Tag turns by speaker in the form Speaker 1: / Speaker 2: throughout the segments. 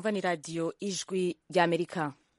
Speaker 1: mwumva ni radiyo ijwi ry'amerika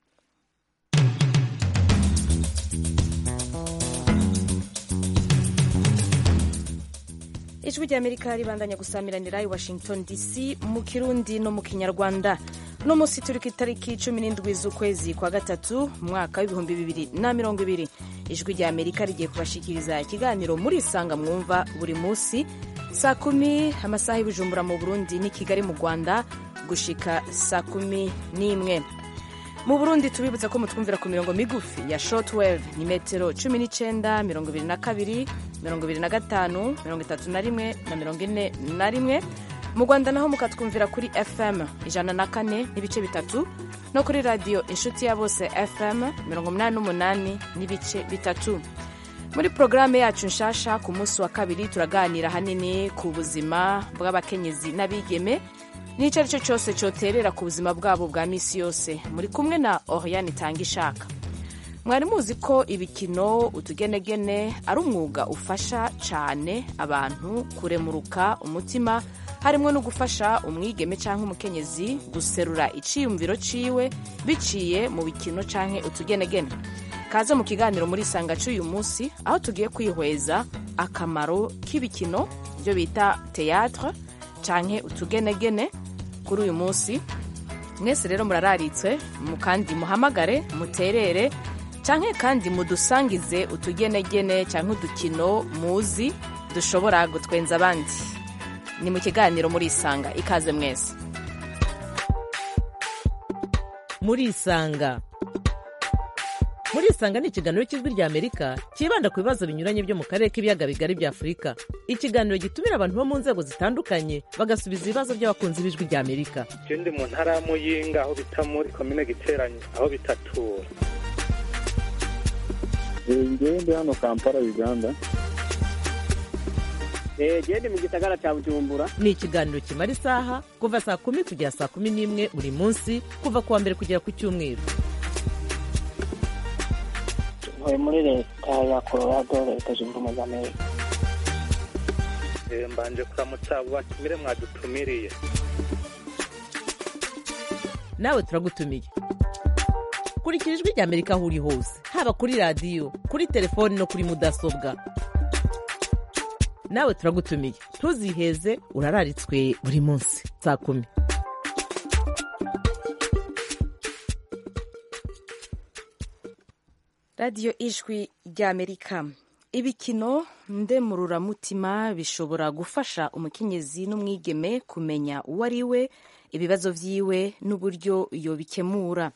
Speaker 1: ijwi ry'amerika ribandanya gusamiranira i washington dc mu kirundi no mu kinyarwanda uno munsi turi ku itariki cumi n'indwi z'ukwezi kwa gatatu mu mwaka w'ibihumbi bibiri na mirongo ibiri ijwi ry'amerika rigiye kubashikiriza ikiganiro muri isanga mwumva buri munsi saa kumi amasaha y'ubujumbura mu burundi n'i kigali mu rwanda gushika saa kumi n'imwe mu burundi tubibutsa ko mutwumvira ku mirongo migufi ya shortwave ni metero cumi n'icenda mirongo ibiri na kabiri mirongo ibiri na gatanu mirongo itatu na rimwe na mirongo ine na rimwe mu rwanda naho mukatwumvira kuri fm ijana na kane n'ibice bitatu no kuri radiyo inshuti ya bose fm mirongo umunani n'umunani n'ibice bitatu muri porogaramu yacu nshasha ku munsi wa kabiri turaganira hanini ku buzima bw'abakenyezi n'abigeme n'icyo ari cyo cyose cyoterera ku buzima bwabo bwa minsi yose muri kumwe na oriane itanga ishaka mwari muzi ko ibikino utugenegene ari umwuga ufasha cyane abantu kuremuruka umutima harimo no gufasha umwigeme cyangwa umukenyezi guserura icyiyumviro ciwe biciye mu bikino cyangwa utugenegene kaze mu kiganiro muri isanga cy'uyu munsi aho tugiye kwihweza akamaro k'ibikino ibyo bita teyatre cyangwa utugenegene kuri uyu munsi mwese rero murararitse mu kandi muhamagare muterere cyangwa kandi mudusangize utugenegene cyangwa udukino muzi dushobora gutwenza abandi ni mu kiganiro muri isanga ikaze mwese
Speaker 2: muri isanga muri isanga ni ikiganiro cy'ijwi rya amerika cyibanda ku bibazo binyuranye byo mu karere k'ibiyaga bigari bya afurika ikiganiro gitumira abantu bo mu nzego zitandukanye bagasubiza ibibazo by'abakunzi b'ijwi rya amerika
Speaker 3: je ndi mu ntara ya muyinga aho bita muri komine giteranye aho bitatura
Speaker 4: ngewe ndi hano kampala uganda
Speaker 5: gende mu gisagara cya bujumbura
Speaker 2: ni ikiganiro kimara isaha kuva saa kumi kugera saa kumi n'imwe buri munsi kuva ku wa mbere kugera ku cyumweru
Speaker 6: ntuye muri leta ya colorado leta zunze ubumwe za amerika
Speaker 3: Eh, mbanje kuramutsa abo batumire mwadutumiriye
Speaker 2: nawe turagutumiye kurikira ijwi rya amerika aho uri hose haba kuri radiyo kuri telefoni no kuri mudasobwa nawe turagutumiye ntuziheze urararitswe buri munsi saa kumi
Speaker 1: radiyo ijwi ry'amerika ibikino ndemururamutima bishobora gufasha umukenyezi n'umwigeme kumenya uwo ari we ibibazo vyiwe n'uburyo yobikemura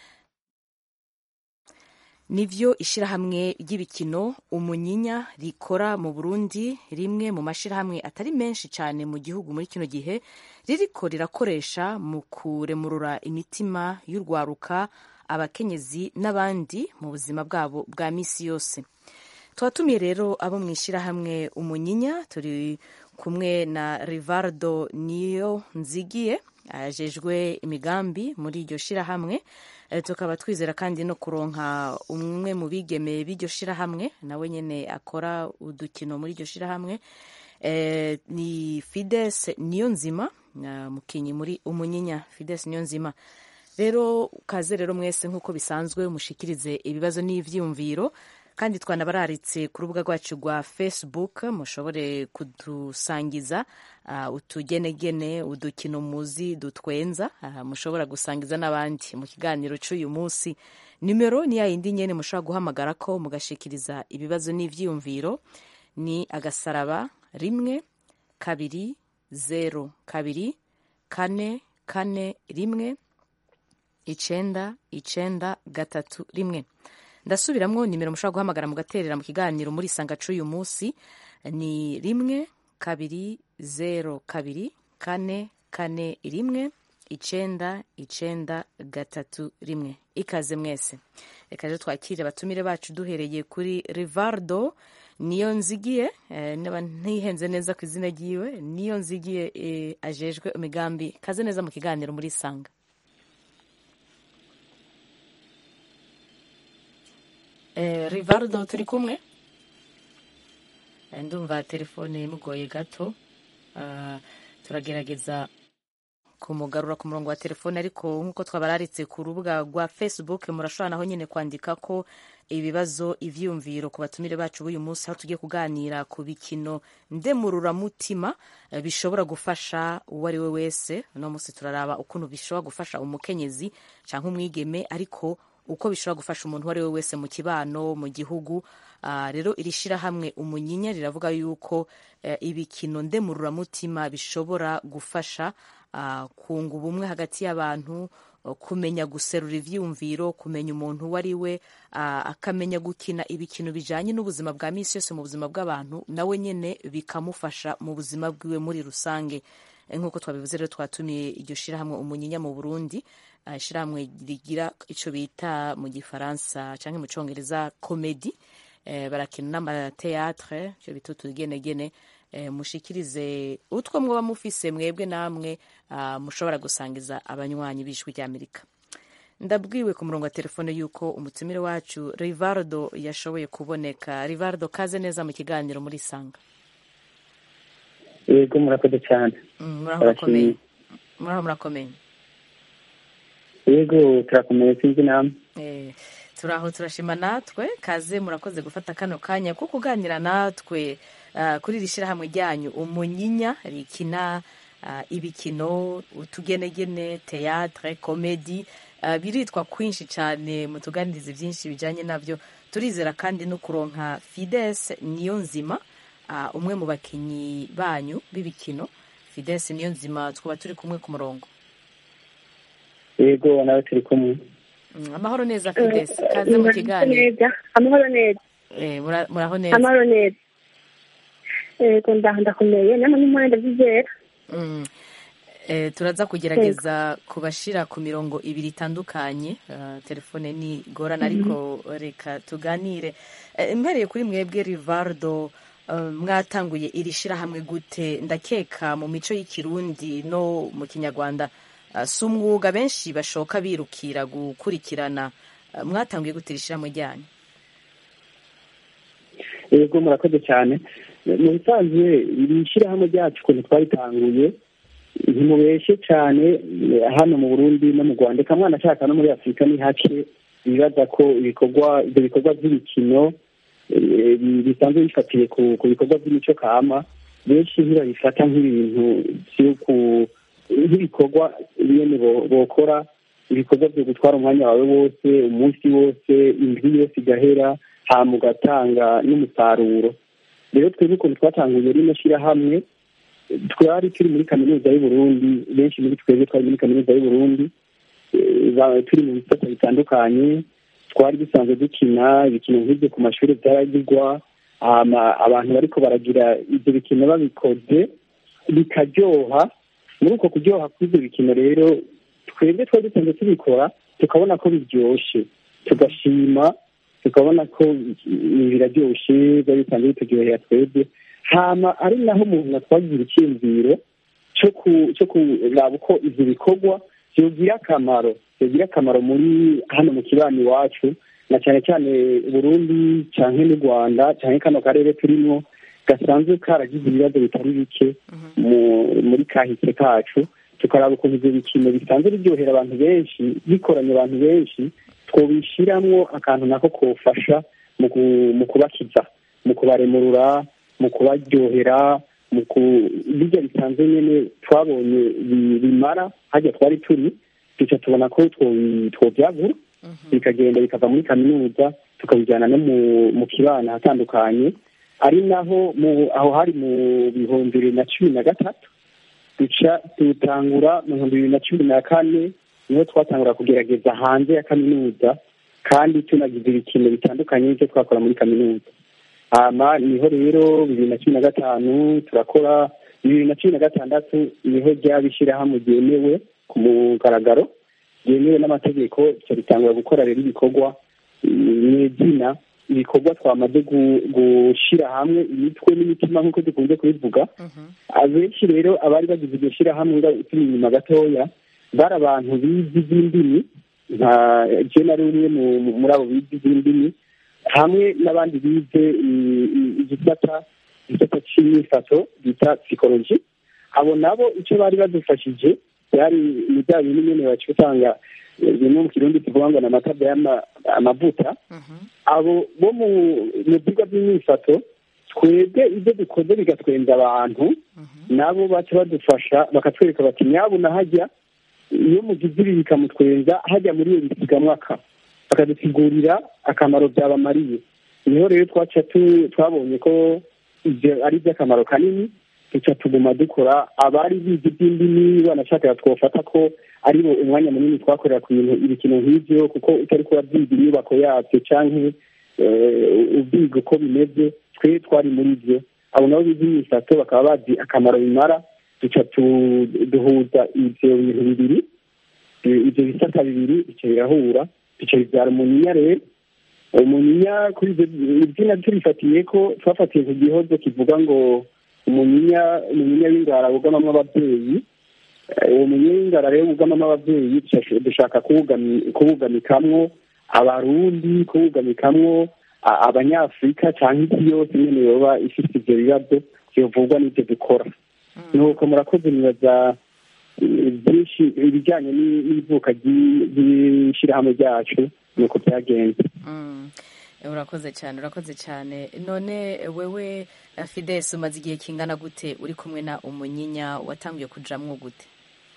Speaker 1: nivyo ishirahamwe ry'ibikino umunyinya rikora mu burundi rimwe mu mashirahamwe atari menshi cyane mu gihugu muri kino gihe ririko rirakoresha mu kuremurura imitima y'urwaruka abakenyezi n'abandi mu buzima bwabo bwa misi yose twatumiye rero abo mu ishyirahamwe umunyinya turi kumwe na rivardo niyo nzigiye ajejwe imigambi muri iryo shirahamwe Eh, tukaba twizera kandi no kuronka umwe mu bigeme b'iryo shirahamwe nawe nyene akora udukino muri iryo shirahamwe eh, ni fides niyo nzima uh, mukinyi muri umunyinya fides niyo nzima rero kaze rero mwese nk'uko bisanzwe mushikirize ibibazo n'ivyiyumviro kandi twanabararitse ku rubuga rwacu rwa facebook mushobore kudusangiza uh, utugenegene udukino muzi dutwenza uh, mushobora gusangiza n'abandi mu kiganiro c'uyu munsi nimero ni yayindi nyene mushobora guhamagara ko mugashikiriza ibibazo n'ivyiyumviro ni agasaraba rimwe kabiri zero kabiri kane kane rimwe icenda icenda gatatu rimwe ndasubiramwo nimero mushobora guhamagara mugaterera mu kiganiro muri sanga c'uyu munsi ni rimwe kabiri zero kabiri kane kane rimwe icenda icenda gatatu rimwe ikaze mwese reka rero twakire abatumire bacu duhereye kuri rivardo niyo nzigiye eh, niba ntihenze neza ku izina ryiwe niyo nzigiye eh, ajejwe imigambi kaze neza mu kiganiro muri sanga Eh, rivardo turi kumwe Eh, ndumva telefone imugoye gato Ah, turagerageza kumugarura ku murongo wa telefone ariko nk'uko twabararitse ku rubuga rwa facebook murashobora naho nyine kwandika ko ibibazo ivyiyumviro ku batumire bacu b'uyu munsi aho tugiye kuganira ku bikino ndemururamutima eh, bishobora gufasha uwo ari we wese uno munsi turaraba ukuntu bishobora gufasha umukenyezi canke umwigeme ariko uko bishobora gufasha umuntu uwo ari we wese mu kibano mu gihugu Ah, rero iri shirahamwe umunyinya riravuga yuko eh, ibikino ndemururamutima bishobora gufasha ah, kunga ubumwe hagati y'abantu oh, kumenya guserura ivyiyumviro kumenya umuntu uwo ari we ah, akamenya gukina ibikino bijanye n'ubuzima bwa misi yose mu buzima bw'abantu nawe nyene bikamufasha mu buzima bwiwe muri rusange Eh, nk'uko twabivuze rero twatumiye iryo shirahamwe umunyinya mu burundi ah, ishirahamwe rigira ico bita mu gifaransa canke mu congereza komedi eh, barakina n'amateatre ivyo bita utugenegene eh, mushikirize utwo mwoba mufise mwebwe namwe ah, mushobora gusangiza abanywanyi b'ijwi ry'amerika ndabwiwe ku murongo wa telefone yuko umutumire wacu rivardo yashoboye kuboneka rivardo kaze neza mu kiganiro muri sanga
Speaker 4: yego murakoze cyane
Speaker 1: Mm, muraho murakomeye muraho murakomeye
Speaker 4: yego turakomeye sinzi namwe
Speaker 1: Eh, turaho turashima natwe kaze murakoze gufata kano kanya ko kuganira natwe ah, kuri iri shyirahamwe ryanyu umunyinya rikina ah, ibikino utugenegene teatre komedi ah, biritwa kwinshi cyane mutuganirize byinshi bijyanye nabyo turizera kandi no kuronka fides niyo nzima ah, umwe mu bakinnyi banyu b'ibikino fides niyo nzima twaba turi kumwe ku murongo
Speaker 4: yego nawe turi kumwe
Speaker 1: Mm, amahoro neza fides kaze mu kiganiro
Speaker 7: neza amahoro neza
Speaker 1: Eh, mura- muraho neza
Speaker 7: amahoro neza yego ndaho ndakomeye namwe n'umwanya ndabyizera
Speaker 1: Mm. Eh, turaza kugerageza kubashira ku mirongo ibiri itandukanye uh, telefone ni gorana ariko reka tuganire Eh, mpereye kuri mwebwe rivardo uh, mwatanguye iri shirahamwe gute ndakeka mu mico y'ikirundi no mu kinyarwanda uh, si umwuga benshi bashoka birukira gukurikirana uh, mwatanguye gute iri shirahamwe ryanyu
Speaker 4: yego murakoze cyane mu bisanzwe iri shyirahamwe ryacu ukuntu twaritanguye ntimubeshe cyane hano mu burundi no mu rwanda eka mwana ashaka no muri afurika ni hake bibaza ko ibikorwa ibyo bikorwa by'imikino eh, bi- bisanzwe bifatiye ku ku bikorwa by'imico kama benshi ntibabifata nk'ibintu byo ku- nk'ibikorwa bene bo- bokora ibikorwa byo gutwara umwanya wawe wose umunsi wose indwi yose igahera hama ugatanga n'umusaruro rero twebwe ukuntu twatanguye rino shyirahamwe twari turi muri kaminuza y'uburundi benshi muri twebwe twari muri kaminuza y'uburundi eh, ba- turi mu bisata bitandukanye twari dusanzwe dukina ibikino nk'ibyo ku mashuri byaragirwa hama abantu bariko baragira ibyo bikino babikoze bikaryoha muri uko kuryoha kw'ibyo bikino rero twebwe twari dusanzwe tubikora tukabona ko biryoshe tugashima tukabona ko mm, biraryoshe biba bisanzwe bituryohera twebwe hama ari naho umuntu twagira icyiyumviro cyo ku- cyo kuraba uko ivyo bikorwa vyogira akamaro vyogira akamaro muri hano mu kibani iwacu na cyane cyane burundi canke n'u rwanda canke kano karere turimwo gasanzwe karagize ibibazo bitari bike mu- muri kahise kacu tukaraba ukuntu ivyo bikino bisanzwe biryohera abantu benshi bikoranye abantu benshi twobishiramwo akantu nako kofasha mu ku- mu kubakiza mu kubaremurura mu kubaryohera mu ku birya bisanzwe nyene twabonye bi- bimara harya twari turi duca tubona ko two- twovyagura bikagenda bikava muri kaminuza tukabijyana no mu mu kibana ahatandukanye ari naho mu aho hari mu bihumbi bibiri na cumi na gatatu duca dutangura mu bihumbi bibiri na cumi na kane niho twatangura kugerageza hanze ya kaminuza kandi tunagize ibikino bitandukanye n'ibyo twakora muri kaminuza hama niho rero bibiri na cumi na gatanu turakora bibiri na cumi na gatandatu niho ryaba ishyirahamwe ryemewe ku mugaragaro ryemewe n'amategeko tuca ritangura gukora rero ibikorwa mu izina ibikorwa twamaze gu- gushira hamwe imitwe n'imitima nk'uko dukunze kubivuga abenshi rero abari bagize iryo shyirahamwe nga turi inyuma gatoya bari abantu bizi iby'indimi nka je nari umwe mu- mu- muri abo bizi iby'indimi hamwe n'abandi bize i- i- igisata igisata c'imyifato bita psikoloji abo nabo icyo bari badufashije byari ni bya bintu nyene baca usanga eh, bimwe mu kirundi tuvuga ngo ni amatabwa y'amavuta abo bo mu mu byigwa by'imyifato twebwe ibyo dukoze bigatwenza abantu nabo baca badufasha bakatwereka bati nyabuna hajya iyo mugize ibi bikamutwenza hajya muri iyo bisigamwaka bakadusigurira akamaro byabamariye niho rero twaca tu- twabonye ko ibyo ari iby'akamaro kanini duca tuguma dukora abari bize iby'indimi banashakaga twofata ko ari bo umwanya munini twakorera ku bintu ibikino nk'ibyo kuko utari kuba byiga inyubako yabyo canke eh, ubyiga uko bimeze twe twari muri byo abo nabo bize imisato bakaba bazi akamaro bimara duca tu- duhuza ivyo bintu bibiri Eh, ivyo bisata bibiri bica birahura bica bibyara umunyinya rero umunyinya kuri ivyo izina turifatiye ko twafatiye ku gihozo kivuga ngo umunyinya umunyinya w'ingara wugamamwo abavyeyi Eh, uwo munyinya w'ingara rero wugamamwo abavyeyi dushaka- dushaka kuwugami- kuwugamikamwo abarundi kuwugamikamwo a- abanyafurika canke isi yose nyene yoba ifise ivyo bibazo vyovugwa n'ivyo dukora nuko murakoze nibaza eh, byinshi ibijyanye ni- n'ivuka ry'i- ry'ishirahamwe ryacu nuko byagenze
Speaker 1: Mm. urakoze cyane urakoze cyane none wewe eh, fides umaze igihe kingana gute uri kumwe na umunyinya watangiye kujamwo gute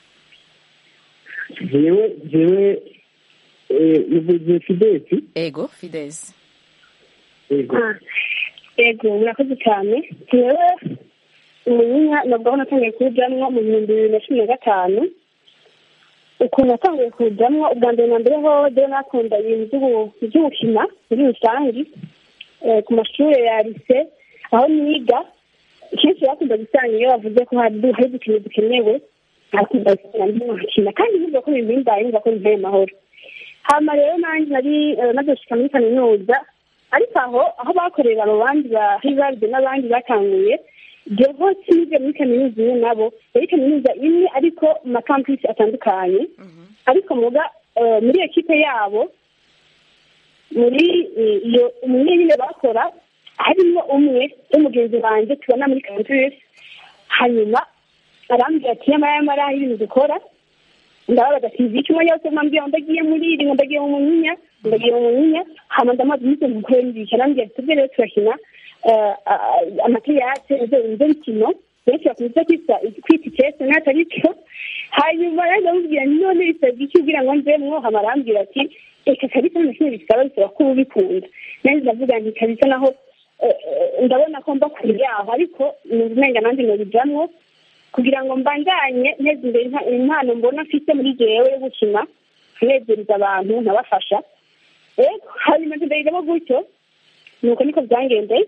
Speaker 4: jewe jewe eh, uvuze fidesi
Speaker 1: ego fides
Speaker 4: yego
Speaker 7: Ah, yego murakoze cyane jewe umunyinya nabwo natangiye kuwujamwo mu bihumbi bibiri na cumi na gatanu ukuntu natangiye kuwujamwo ubwa mbere na mbere ho rero nakunda ibintu by'ubu- by'ubukina muri rusange eh, ku mashuri ya lise aho niga kenshi bakunda gusanga iyo bavuze ko hari hari udukino dukenewe bakunda gusanga ndimo nkakina kandi nubwo ko bimbaye numva ko bimpaye amahoro hama rero nanjye nari eh, maze gushika muri kaminuza ariko aho aho bakorera abo bandi ba hivaride n'abandi batanguye jeho sinige muri kaminuza imwe nabo yari kaminuza imwe ariko mu makampisi atandukanye ariko muga eh, muri ekipe yabo muri eh, iyo umwe nyine bakora harimo umwe w'umugenzi wanjye tubona muri kampisi hanyuma arambwira ati yamara yamara ibintu dukora ndababaza ati iki umwanya wose mwambwira ngo ndagiye muri iri ngo ndagiye mu munyinya ngo ndagiye mu munyinya hama ndamaze umunsi mukuru nibishya arambwira ati tubwe rero turakina eh, ah, amateyate izo izo mikino benshi bakunze kwita kwita ikese n'atari cyo hanyuma rero ndamubwira nti none bisabwa iki kugira ngo nzemwo hama arambwira ati reka kabisa nta kintu bisaba bisaba ko uba ubikunda nanjye ndavuga nti kabisa naho eh, eh, ndabona ko mba kure yaho ariko numva umenga nanjye nobijamwo kugira ngo mbandanye nteze imbere impa- impano mbona mfite muri jewe yo gukina kunezereza abantu nkabafasha rero hanyuma tudahitamo gutyo nuko niko byangendeye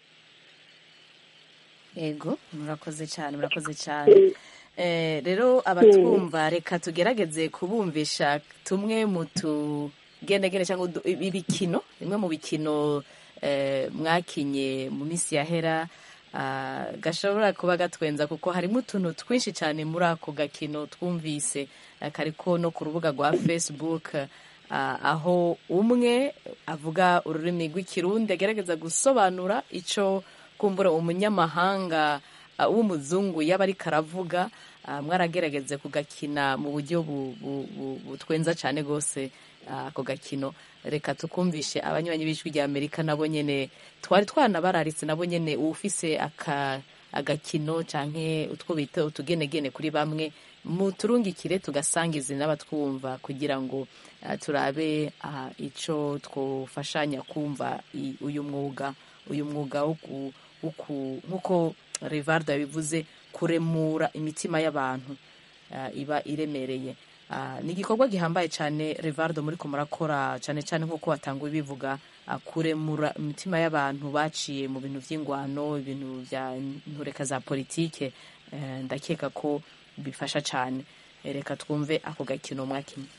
Speaker 1: ego murakoze cyane murakoze cyane Eh, rero abatwumva reka tugerageze kubumvisha tumwe mu tugendegende cyangwa udu- ibikino bimwe mu bikino eh, mwakinye mu minsi yahera ah, gashobora kuba gatwenza kuko harimo utuntu twinshi cyane muri ako gakino twumvise eh, kariko no ku rubuga rwa facebook ah, aho umwe avuga ururimi rw'ikirundi agerageza gusobanura icyo kumbura umunyamahanga uh, w'umuzungu yaba ariko aravuga uh, mwaragerageze kugakina mu buryo bu- bu- bu- butwenza cyane rwose uh, ako gakino reka tukumvishe abanywanyi b'ijwi rya amerika nabo nyene twari twanabararitse nabo nyene ufise aka agakino canke utwo bita utugenegene kuri bamwe muturungikire tugasangize n'abatwumva kugira ngo uh, turabe uh, ico twofashanya kumva i- uyu mwuga uyu mwuga wo ku- wo ku- nk'uko rivardo yabivuze kuremura imitima y'abantu uh, iba iremereye uh, ni igikorwa gihambaye cyane rivardo muri ko murakora cyane cyane nk'uko watanguye bivuga uh, kuremura imitima y'abantu baciye mu bintu by'ingwano ibintu bya ntureka za politike uh, ndakeka ko bifasha cyane Eh, reka twumve ako gakino mwakinnye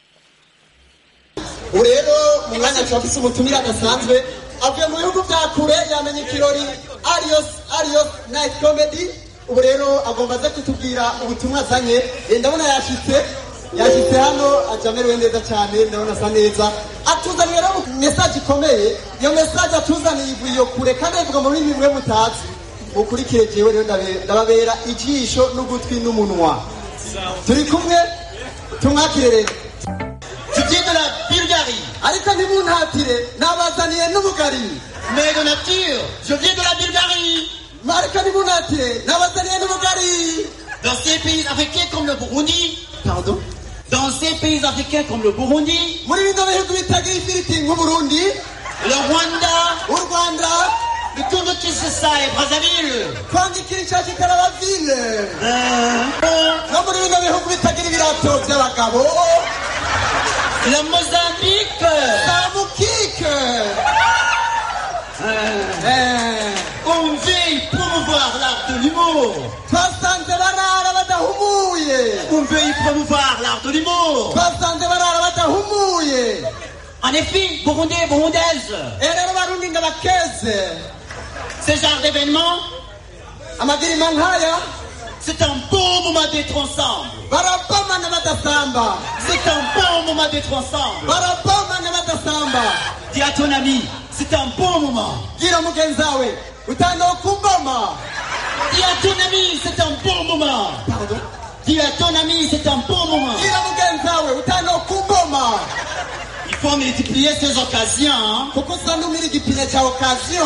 Speaker 8: ubu rero mu mwanya turafise umutumire adasanzwe avuye mu bihugu bya kure yamenye ikirori arios arios night comedy ubu rero agomba aze kutubwira ubutumwa azanye Eh, ndabona yashitse yashitse hano aja amerewe neza cyane ndabona asa neza atuzaniye rero mesaje ikomeye iyo mesaje atuzaniye ivuye iyo kure kandi ayivuga mu rurimi rumwe mutazi mukurikire jewe rero ndabe- ndababera ijisho n'ugutwi n'umunwa turi kumwe tumwakire rero
Speaker 9: Je viens de la Bulgarie.
Speaker 8: ariko ntimuntatire nabazaniye n'ubugari
Speaker 9: Mais de nature, je viens de la Bulgarie.
Speaker 8: ariko ntimuntatire nabazaniye n'ubugari
Speaker 9: Dans ces pays africains comme le Burundi,
Speaker 8: pardon
Speaker 9: dans ces pays africains comme le Burundi,
Speaker 8: muri bino bihugu bitagira ifiriti nk'uburundi
Speaker 9: le Rwanda,
Speaker 8: u rwanda
Speaker 9: le Congo Kinshasa et Brazzaville,
Speaker 8: kwandikira ishati karabavile no muri bino bihugu bitagira ibirato by'abagabo
Speaker 9: le Mozambique,
Speaker 8: samukike
Speaker 9: on veille promouvoir l'art de l'humour.
Speaker 8: twasanze barara badahumuye
Speaker 9: On veille promouvoir l'art de l'humour.
Speaker 8: twasanze barara badahumuye
Speaker 9: En effet, Burundais et Burundaises,
Speaker 8: Eh, rero barundi ndabakeze
Speaker 9: ce genre d'événement,
Speaker 8: amagirima nk'aya
Speaker 9: c'est un bon moment d'être ensemble.
Speaker 8: barabomana badasamba
Speaker 9: C'est un bon moment d'être ensemble.
Speaker 8: barabomana badasamba
Speaker 9: Dis à ton ami, c'est un bon moment.
Speaker 8: gira mugenzi wawe utanga kumboma
Speaker 9: Dis à ton ami, c'est un bon moment.
Speaker 8: Pardon
Speaker 9: Dis à ton ami, c'est un bon moment.
Speaker 8: gira mugenzi wawe utanga kumboma
Speaker 9: Il faut multiplier ces occasions. hein.
Speaker 8: kuko usa n'umira igipine cya okaziyo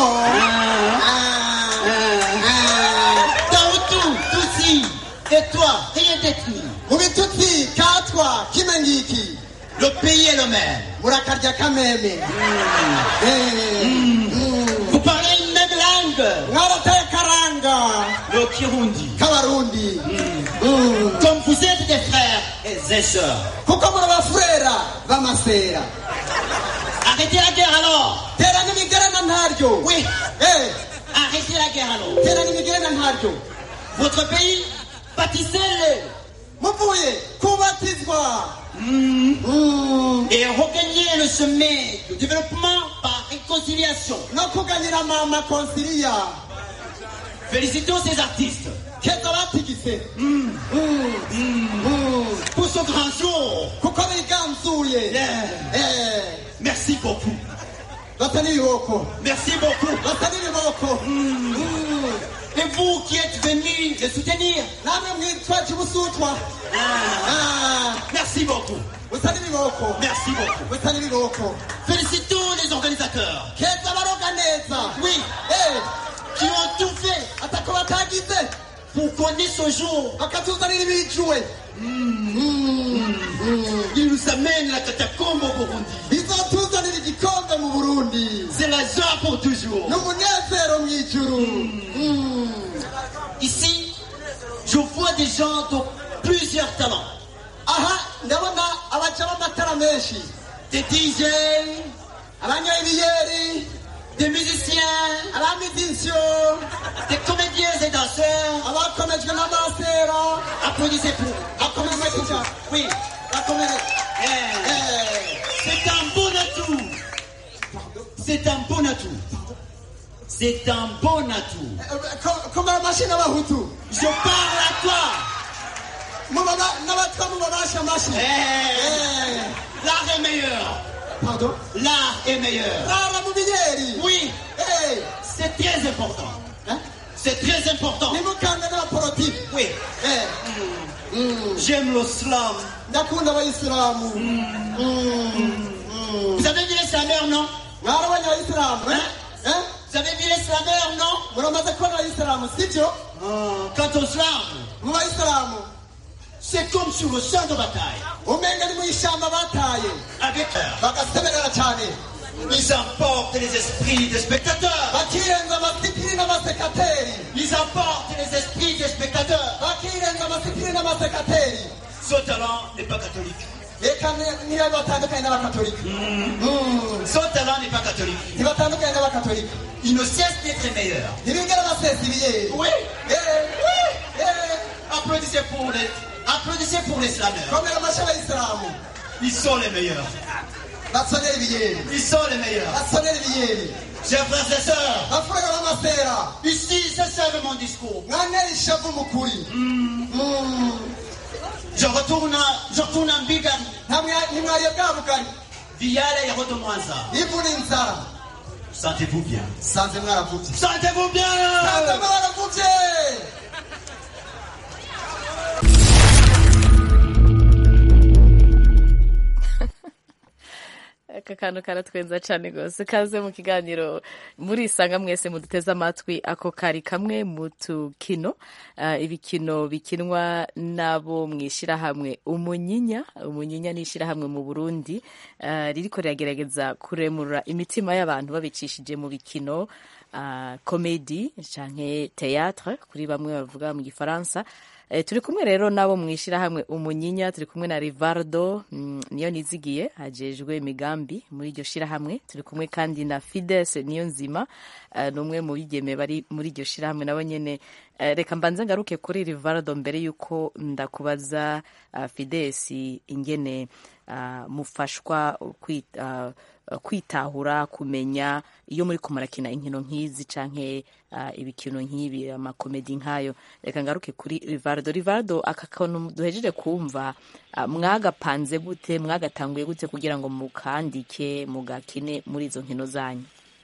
Speaker 9: Dans tout, tout et toi, rien détruit.
Speaker 8: mu bitutsi katwa kime ngiki
Speaker 9: Le pays est le même.
Speaker 8: murakarya kameme Eh, mm.
Speaker 9: Vous parlez une même langue.
Speaker 8: mwarataye karanga
Speaker 9: Le Kirundi.
Speaker 8: k'abarundi Mm.
Speaker 9: Comme vous êtes des frères et des sœurs.
Speaker 8: kuko muri abafurera b'amasera
Speaker 9: Arrêtez la guerre alors.
Speaker 8: tera n'imigerana ntaryo
Speaker 9: Oui.
Speaker 8: Eh,
Speaker 9: Arrêtez la guerre alors.
Speaker 8: tera n'imigerana ntaryo
Speaker 9: Votre pays, bâtissez-le.
Speaker 8: muvuye kubatizwa Mm.
Speaker 9: Et regagnez le chemin du développement par réconciliation.
Speaker 8: no kuganyira mama konsilia
Speaker 9: Félicitons ces artistes
Speaker 8: keza batigise Mm. Mm.
Speaker 9: pour ce grand jour.
Speaker 8: kuko biganzuye
Speaker 9: Yeah.
Speaker 8: Eh,
Speaker 9: Merci beaucoup.
Speaker 8: basa n'ibiboko
Speaker 9: Merci beaucoup.
Speaker 8: basa n'ibiboko Mm.
Speaker 9: Et vous qui êtes venus les soutenir,
Speaker 8: namwe mwitwa kibusutwa Ah,
Speaker 9: merci beaucoup.
Speaker 8: busa n'ibiboko
Speaker 9: Merci beaucoup.
Speaker 8: busa n'ibiboko
Speaker 9: Félicitons les organisateurs.
Speaker 8: keza baroga neza
Speaker 9: Oui,
Speaker 8: Eh,
Speaker 9: qui ont tout fait
Speaker 8: atako batagize
Speaker 9: pour qu'on ait ce jour.
Speaker 8: bakatuzanira ibijuwe
Speaker 9: Ils nous amènent la catacombe au Burundi.
Speaker 8: bizotuzanira igikombe mu burundi
Speaker 9: C'est la joie pour toujours.
Speaker 8: n'umunezero mu ijuru Mm.
Speaker 9: Ici, je vois des gens de plusieurs talents.
Speaker 8: aha ndabona abaca b'amatara menshi
Speaker 9: Des DJ,
Speaker 8: abanyoye ibiyeri
Speaker 9: des musiciens,
Speaker 8: abamizisyo
Speaker 9: des comédiens et danseurs.
Speaker 8: abakomejwe n'amasera
Speaker 9: Applaudissez pour.
Speaker 8: akomejwe kuja
Speaker 9: Oui.
Speaker 8: bakomere
Speaker 9: Eh,
Speaker 8: Eh,
Speaker 9: C'est un bon atout. C'est un bon atout. C'est un bon atout.
Speaker 8: eh, ko- komera amashyi n'abahutu
Speaker 9: Je parle à toi.
Speaker 8: Mubaba- n'abatwa mubabasha amashyi
Speaker 9: Eh,
Speaker 8: Eh,
Speaker 9: L'art est meilleur.
Speaker 8: pardon
Speaker 9: L'art est meilleur.
Speaker 8: rara mu biyeri
Speaker 9: Oui,
Speaker 8: Eh,
Speaker 9: c'est très important.
Speaker 8: hein?
Speaker 9: C'est très important.
Speaker 8: nimukande n'abaporotike
Speaker 9: Oui.
Speaker 8: Eh, mm,
Speaker 9: J'aime le slam.
Speaker 8: ndakunda abayisilamu Mm, mm.
Speaker 9: Vous avez vu les slameurs, non
Speaker 8: mwarabonye abayisilamu eh? Eh?
Speaker 9: Vous avez vu les slameurs, non
Speaker 8: muramaze kubona abayisilamu sibyo
Speaker 9: Quant au slam,
Speaker 8: mu bayisilamu
Speaker 9: c'est comme sur le champ de bataille.
Speaker 8: umenga ni mu ishyamba bataye
Speaker 9: Avec eux,
Speaker 8: bagasemerera cyane
Speaker 9: ils emportent les esprits des spectateurs.
Speaker 8: bakirenza amasipiri n'amasekateri
Speaker 9: Ils emportent les esprits des spectateurs.
Speaker 8: bakirenza amasipiri n'amasekateri
Speaker 9: Ce talent n'est pas catholique.
Speaker 8: reka ni- niyo batandukanye n'abakatolika Mm.
Speaker 9: Ce talent n'est pas catholique.
Speaker 8: ntibatandukanye n'abakatolika
Speaker 9: Il ne cesse d'être meilleur.
Speaker 8: ntibigera basesa ibiyeri
Speaker 9: Oui.
Speaker 8: Eh, eh.
Speaker 9: Applaudissez pour les, applaudissez pour les slameurs.
Speaker 8: komera amashyi abayisilamu
Speaker 9: Ils sont les meilleurs.
Speaker 8: basonera ibiyeri
Speaker 9: Ils sont les meilleurs.
Speaker 8: basonera ibiyeri
Speaker 9: Chers frères et sœurs,
Speaker 8: bafuraga b'amasera
Speaker 9: ici, c'est ça mon discours.
Speaker 8: mwanera ishavu mu kuri Mm.
Speaker 9: Je retourne, je retourne en Bigani.
Speaker 8: Ntamwa- ntimwariye bwa bugari
Speaker 9: Viale et Rodomwanza.
Speaker 8: ivu n'inzara
Speaker 9: Sentez-vous bien.
Speaker 8: sanze mwaravutse
Speaker 9: Sentez-vous bien.
Speaker 8: sanze mwaravutse
Speaker 1: aka kantu karatwenza cyane rwose kaze mu kiganiro murisanga mwese muduteze amatwi ako kari kamwe mu tukino uh, ibikino bikinwa n'abo mu ishyirahamwe umunyinya umunyinya ni ishyirahamwe mu burundi uh, ririko riragerageza kuremura imitima y'abantu babicishije mu bikino uh, komedi canke théâtre kuri bamwe bavuga mu gifaransa E, turi kumwe rero nabo mu ishyirahamwe umunyinya turi kumwe na rivardo mm, niyo nizigiye ajejwe imigambi muri iryo shyirahamwe turi kumwe kandi na fides niyo nzima uh, ni umwe mu bigeme bari muri iryo shyirahamwe nabo nyene uh, reka mbanze ngaruke kuri rivardo mbere y'uko ndakubaza uh, fides ingene uh, mufashwa kwita uh, kwitahura kumenya iyo muri ko murakina inkino nk'izi canke uh, ibikino nk'ibi amakomedi nk'ayo reka ngaruke kuri rivardo rivardo aka kantu duhejeje kumva uh, mwagapanze gute mwagatanguye gute kugira ngo mukandike mugakine muri izo nkino zanyu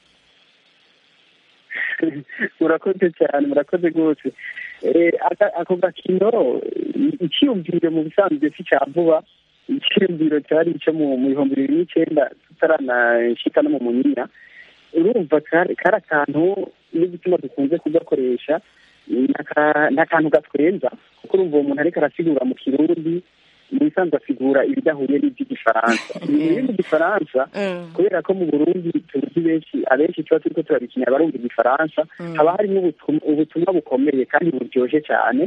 Speaker 4: murakoze cyane murakoze rwose ako gakino icyiyumviro mu bisanzwe si cya vuba icyiyumviro cyari icyo mu bihumbi bibiri n'icyenda tutaranashika no mu munyinya urumva kari akantu n'igituma dukunze kugakoresha ni akantu gatwenza kuko urumva uwo muntu ariko arasigura mu kirundi mu bisanzwe asigura ibidahuye n'iby'igifaransa ibintu biri mu gifaransa kubera ko mu burundi tuzi benshi abenshi tuba turiko turabikinya barumva igifaransa haba harimo ubutumwa bukomeye kandi buryoshye cyane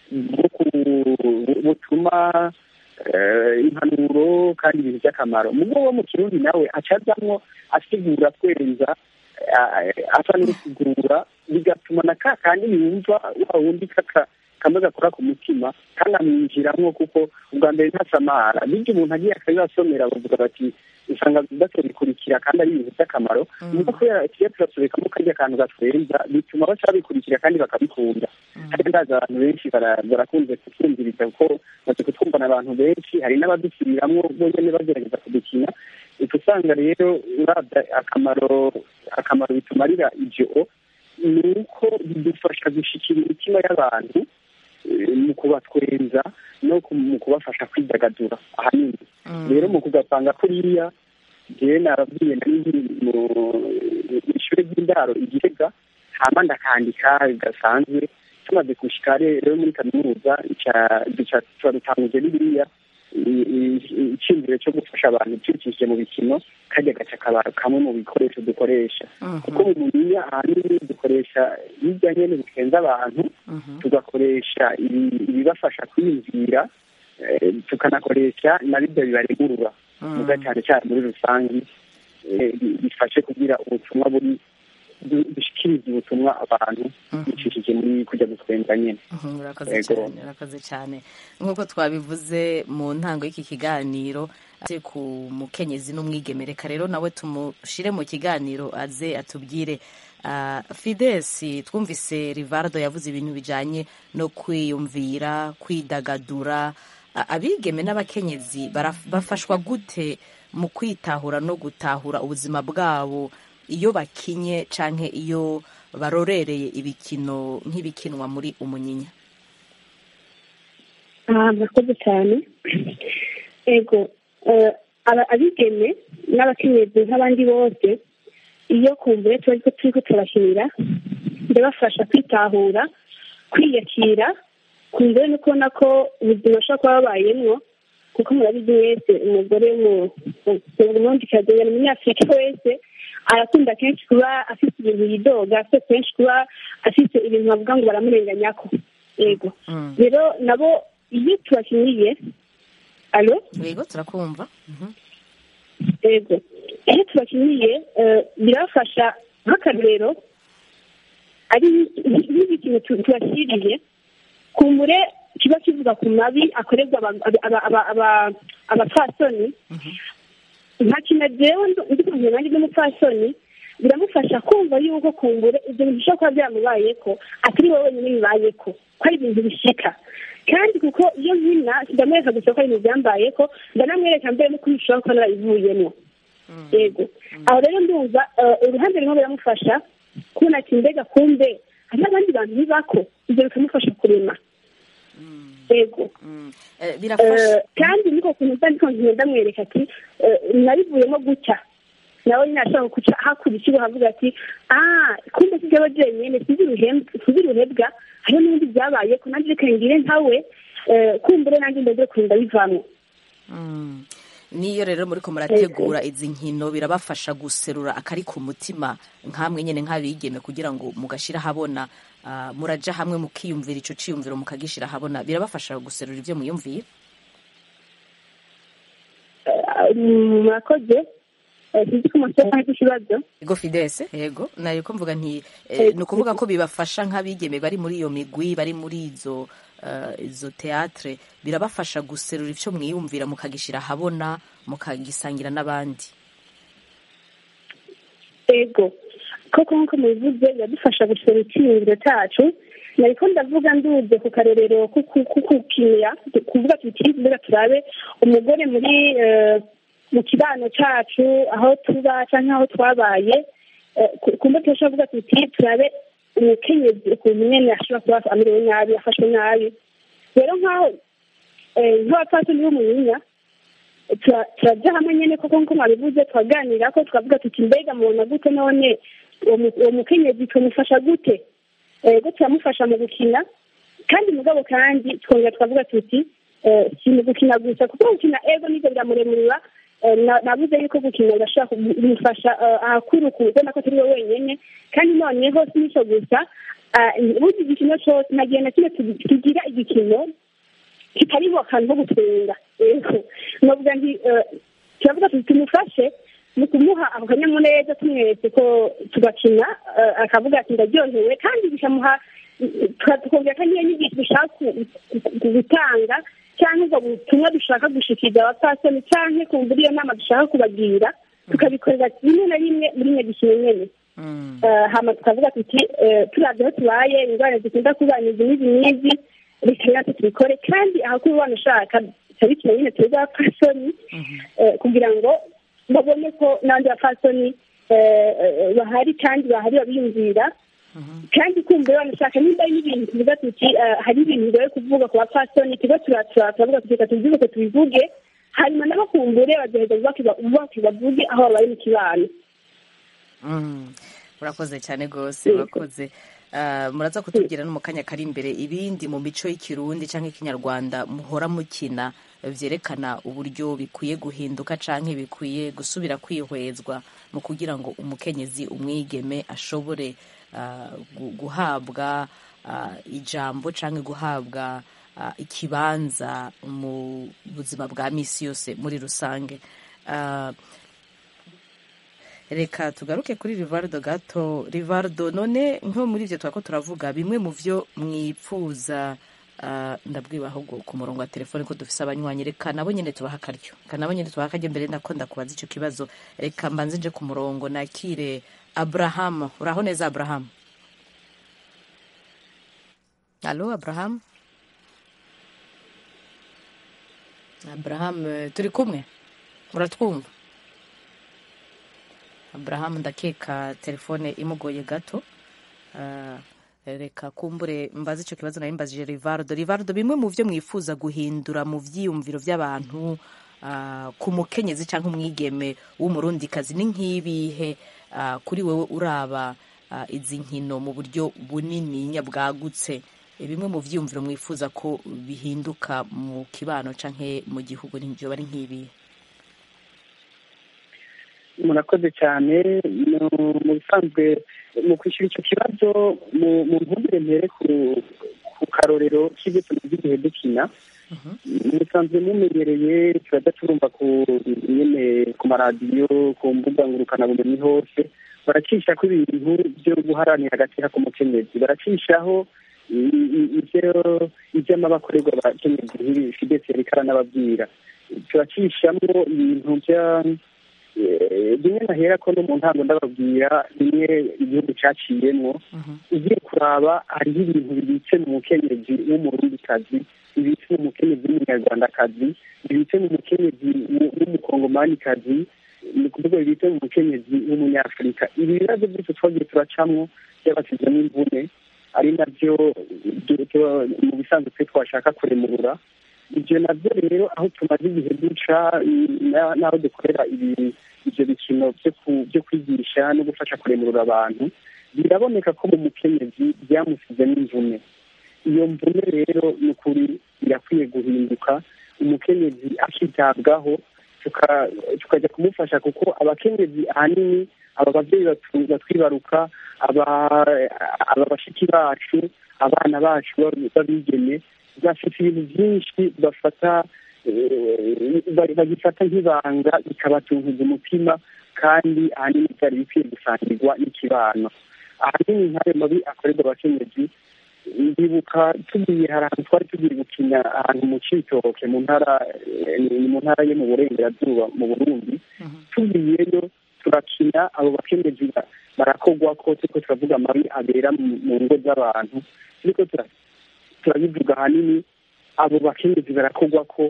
Speaker 4: butuma impanuro kandi ibintu by'akamaro mugo wo mu kirundi nawe acazamwo asigura twenza asa n'usigura bigatuma na ka kandi yumva wa wundi kaka kamwe gakora ku mutima kandi amwinjiramwo kuko ubwa mbere ntasamara bityo umuntu agiye akabibasomera bavuga bati usanga batabikurikira kandi ari ibintu by'akamaro nuko kubera kiyo turasobekamo karya kantu gatwenza bituma baca babikurikira kandi bakabikunda kandi ndazi abantu benshi barakunze kutwumviriza kuko bazi kutwumvana abantu benshi hari n'abadusubiramwo bonyene bagerageza kudukina uca usanga rero urabya akamaro akamaro bitumarira ivyo ni uko bidufasha gushikira imitima y'abantu mu kubatwenza no mu kubafasha kwidagadura ahanini rero mu kugapanga kuriya jewe narabwiye nari mu ishure ry'indaro igitega hama ndakandika gasanzwe tumaze gushika rero muri kaminuza tuba dutanguje bibiriya iciyumviro cyo gufasha abantu tubikishije mu bikino kajya gaca kabaro kamwe mu bikoresho dukoresha kuko mu muniya ahanini dukoresha hirya nyene bitwenza abantu tugakoresha ibibafasha kwiyumvira tukanakoresha na bibyo bibaremurura muga cyane cyane muri rusange bifashe kugira ubutumwa buri dushikiriza ubutumwa abantu bicishije muri kujya gutwenza nyine
Speaker 1: urakoze cyane urakoze cyane nk'uko twabivuze mu ntango y'iki kiganiro ate ku mukenyezi n'umwigeme reka rero nawe tumushire mu kiganiro aze atubwire fidesi twumvise rivardo yavuze ibintu bijyanye no kwiyumvira kwidagadura abigeme n'abakenyezi bafashwa gute mu kwitahura no gutahura ubuzima bwabo iyo bakinye canke iyo barorereye ibikino nk'ibikinwa muri umunyinya
Speaker 7: murakoze cyane ego abigeme n'abakenyezi nk'abandi bose iyo kumbure tuba ariko turi kutubakinira ndabafasha kwitahura kwiyakira kumbure no kubona ko ubuzima bushobora kuba babayemwo kuko murabizi wese umugore umundikazi ni umunyafurika wese arakunda kenshi kuba afite ibintu yidoga afite kenshi kuba afite ibintu bavuga ngo baramurenganyako yego rero nabo iyo tubakiniye alo
Speaker 1: yego turakumva
Speaker 7: yego iyo tubakiniye birabafasha nk'akarorero ari nk'ikintu tubashyiriye kumbure kiba kivuga ku mabi akorerwa abapfasoni nta kintu jewe ndi kumenya nanjye n'umupfasoni biramufasha kumva yuko kumbure ibyo bintu bishobora kuba byamubayeko atari wowe wenyine bibayeko ko ari ibintu bishika kandi kuko iyo nkina ndamwereka gusa ko ari ibintu byambayeko ndanamwereka mbere nuko bishobora kuba narabivuyemo yego aho rero ndumva uruhande rumwe biramufasha kubona ati mbega kumbe hari n'abandi bantu bibako ibyo bikamufasha kurema ego
Speaker 1: Eh, birafasha
Speaker 7: Eh, kandi niko kuntu mba ndiko ngenda mwereka ati eh, nabivuyemo gutya nawe nyine ashobora guca hakurikira havuga ati ah kumbe si jewe jenyene sizi uruhem- sizi uruhebwa hariho n'ibindi byabaye ko nanjye reka ngire nkawe eh, kumbure nanjye ndaze kurinda bivamwo
Speaker 1: Mm. niyo rero muriko murategura izi nkino birabafasha guserura akari ku mutima nkamwe nyene nk'abigeme kugira ngo mugashira habona ah, muraja hamwe mukiyumvira ico ciyumviro mukagishira habona birabafasha guserura ivyo mwiyumviye
Speaker 7: Eh, murakoze Eh, sinzi ko umuntu afite ikibazo
Speaker 1: ego fidese yego nariko mvuga nti eh, ni ukuvuga ko bibafasha nk'abigeme bari muri iyo migwi bari muri izo eh, izo teatre birabafasha guserura ivyo mwiyumvira mukagishira habona mukagisangira n'abandi
Speaker 7: ego koko nk'uko mubivuze biradufasha gusura icyiyumviro cyacu nariko ndavuga nduze ku karorero ko ku- ku- kukinira kuvuga tuti mbega turabe umugore muri eh, mu kibano cacu aho tuba canke aho twabaye eh, ku- kumbe turashobora kuvuga tuti turabe umukenyezi ukuntu nyene ashobora kuba amerewe nabi afashwe nabi rero nk'aho eh, nk'abapfasoni b'umunyinya tura- turajya hamwe nyene koko nko mwabivuze turaganira ko twavuga tuti mbega mubona gute none uwo mu- uwo mukenyezi tumufasha gute ego turamufasha mu gukina kandi mugabo kandi twongera twavuga tuti eh, si mu gukina gusa kuko gukina ego nivyo biramuremurira Eh, na- navuze yuko gukina birashobora kumufasha eh, ahakuru kubona ko turi we wenyene kandi noneho si nico gusa ah, burya igikino cose nagihe na kimwe tugi- tugira igikino kitariho akantu ko gutwenga yego novuga nti eh, turavuga tuti tumufashe mu kumuha ako kanyamuneza tumweretse ko tugakina eh, akavuga ati ndaryohewe kandi bikamuha tuka- tukongera ko niyo nyigisho dushaka ku- ku- ku- gutanga cyangwa ubwo butumwa dushaka gushikiriza abapfasoni cyangwa kumva iyo nama dushaka kubagira tukabikorera rimwe na rimwe muri nyagikino nyene Eh, hama tukavuga tuti eh, turavye aho tubaye ingorane zikunda kubana izi n'izi n'izi reka natwe tubikore kandi ahakuru ubana ushaka tarikino nyine tuzi abapfasoni eh, kugira ngo babone ko n'abandi bapfasoni eh, eh, bahari kandi bahari babiyumvira kandi kumva banashaka nimba ari n'ibintu tuvuga tuti eh, hari ibintu bigoye kuvuga ku bapfasoni tuba turatura turavuga tuti reka tubivuge tubivuge hanyuma nabo kumbure bagaheza bubake bavuge aho babaye mu kibano
Speaker 1: Mm. urakoze cyane rwose urakoze Ah, muraza kutubwira no mu kanya kari imbere ibindi mu mico y'ikirundi cyangwa ikinyarwanda muhora mukina vyerekana uburyo bikwiye guhinduka canke bikwiye gusubira kwihwezwa mu kugira ngo umukenyezi umwigeme ashobore ah, gu- guhabwa ah, ijambo canke guhabwa ah, ikibanza mu buzima bwa misi yose muri rusange Ah, reka tugaruke kuri rivardo gato rivardo none nko muri ibyo twako turavuga bimwe mu byo mwipfuza ah, ndabwiba ahubwo ku murongo wa telefone ko dufise abanywanyi reka nabo nyene tubaha akaryo reka nabo nyene tubaha akaryo mbere ndako ndakubaza ico kibazo reka mbanze nje ku murongo nakire abrahamu uraho neza abrahamu alo abrahamu abrahamu eh, turi kumwe uratwumva aburahamu ndakeka telefone imugoye gato Ah, reka kumbure mbaze icyo kibazo nawe mbazije rivardo rivardo bimwe mu byo mwifuza guhindura mu byiyumviro by'abantu ah, ku mukenyezi cyangwa umwigeme w'umurundikazi ni nk'ibihe ah, kuri wowe uraba ah, izi nkino mu buryo bunini bwagutse Eh, bimwe mu byiyumviro mwifuza ko bihinduka mu kibano cyangwa mu gihugu n'ibyo bari nk'ibihe
Speaker 4: murakoze cyane mu- mu bisanzwe mu kwishyura icyo kibazo mu mu ntumbere mpere ku ku karorero k'ibyo tumaze igihe dukina musanzwe mumenyereye turaza turumva ku nyene ku maradiyo ku mbuga ngurukanabumenyi hose baracisha ko ibintu byo guharanira agaciro k'umukenyezi baracishaho i- i- ivyo ivy'amabakorerwa abakenyezi nk'ibi fidesi yariko aranababwira turacishamwo ibintu vya Eh, rimwe nahera ko no mu ntango ndababwira rimwe igihugu caciyemwo ugiye kuraba hariho ibintu bibitse mu mukenyezi w'umurundikazi bibitse mu mukenyezi w'umunyarwandakazi bibitse mu mukenyezi w- w'umukongomanikazi ni ukuvuga bibitse mu mukenyezi w'umunyafurika ibi bibazo byose twagiye turacamwo byabasizemo imvune ari nabyo du- tu- mu bisanzwe twe twashaka kuremurura ibyo nabyo rero aho tumaze igihe duca na- n'aho dukorera ibi- ibyo bikino byo ku- byo kwigisha no gufasha kuremurura abantu biraboneka ko mu mukenyezi byamusizemo imvune iyo mvune rero ni ukuri irakwiye guhinduka umukenyezi akitabwaho tuka- tukajya kumufasha kuko abakenyezi ahanini aba babyeyi batu- batwibaruka aba aba bashiki bacu abana bacu b'ab- b'abigeme bafite ibintu byinshi bafata eh, ba- bagifata nk'ibanga bikabatunguza umutima kandi ahanini byari bikwiye gusangirwa n'ikibano ahanini nk'ayo mabi akorerwa abakenyezi ndibuka tugiye hari ahantu twari tugiye gukina ahantu mu citoke mu ntara eh, ni mu ntara yo mu burengerazuba mu burundi tugiyeyo turakina abo bakenyezi ba- barakogwa ko turiko turavuga amabi abera mu- mu ngo z'abantu turiko tura- turabivuga ahanini abo bakenyezi barakogwa ko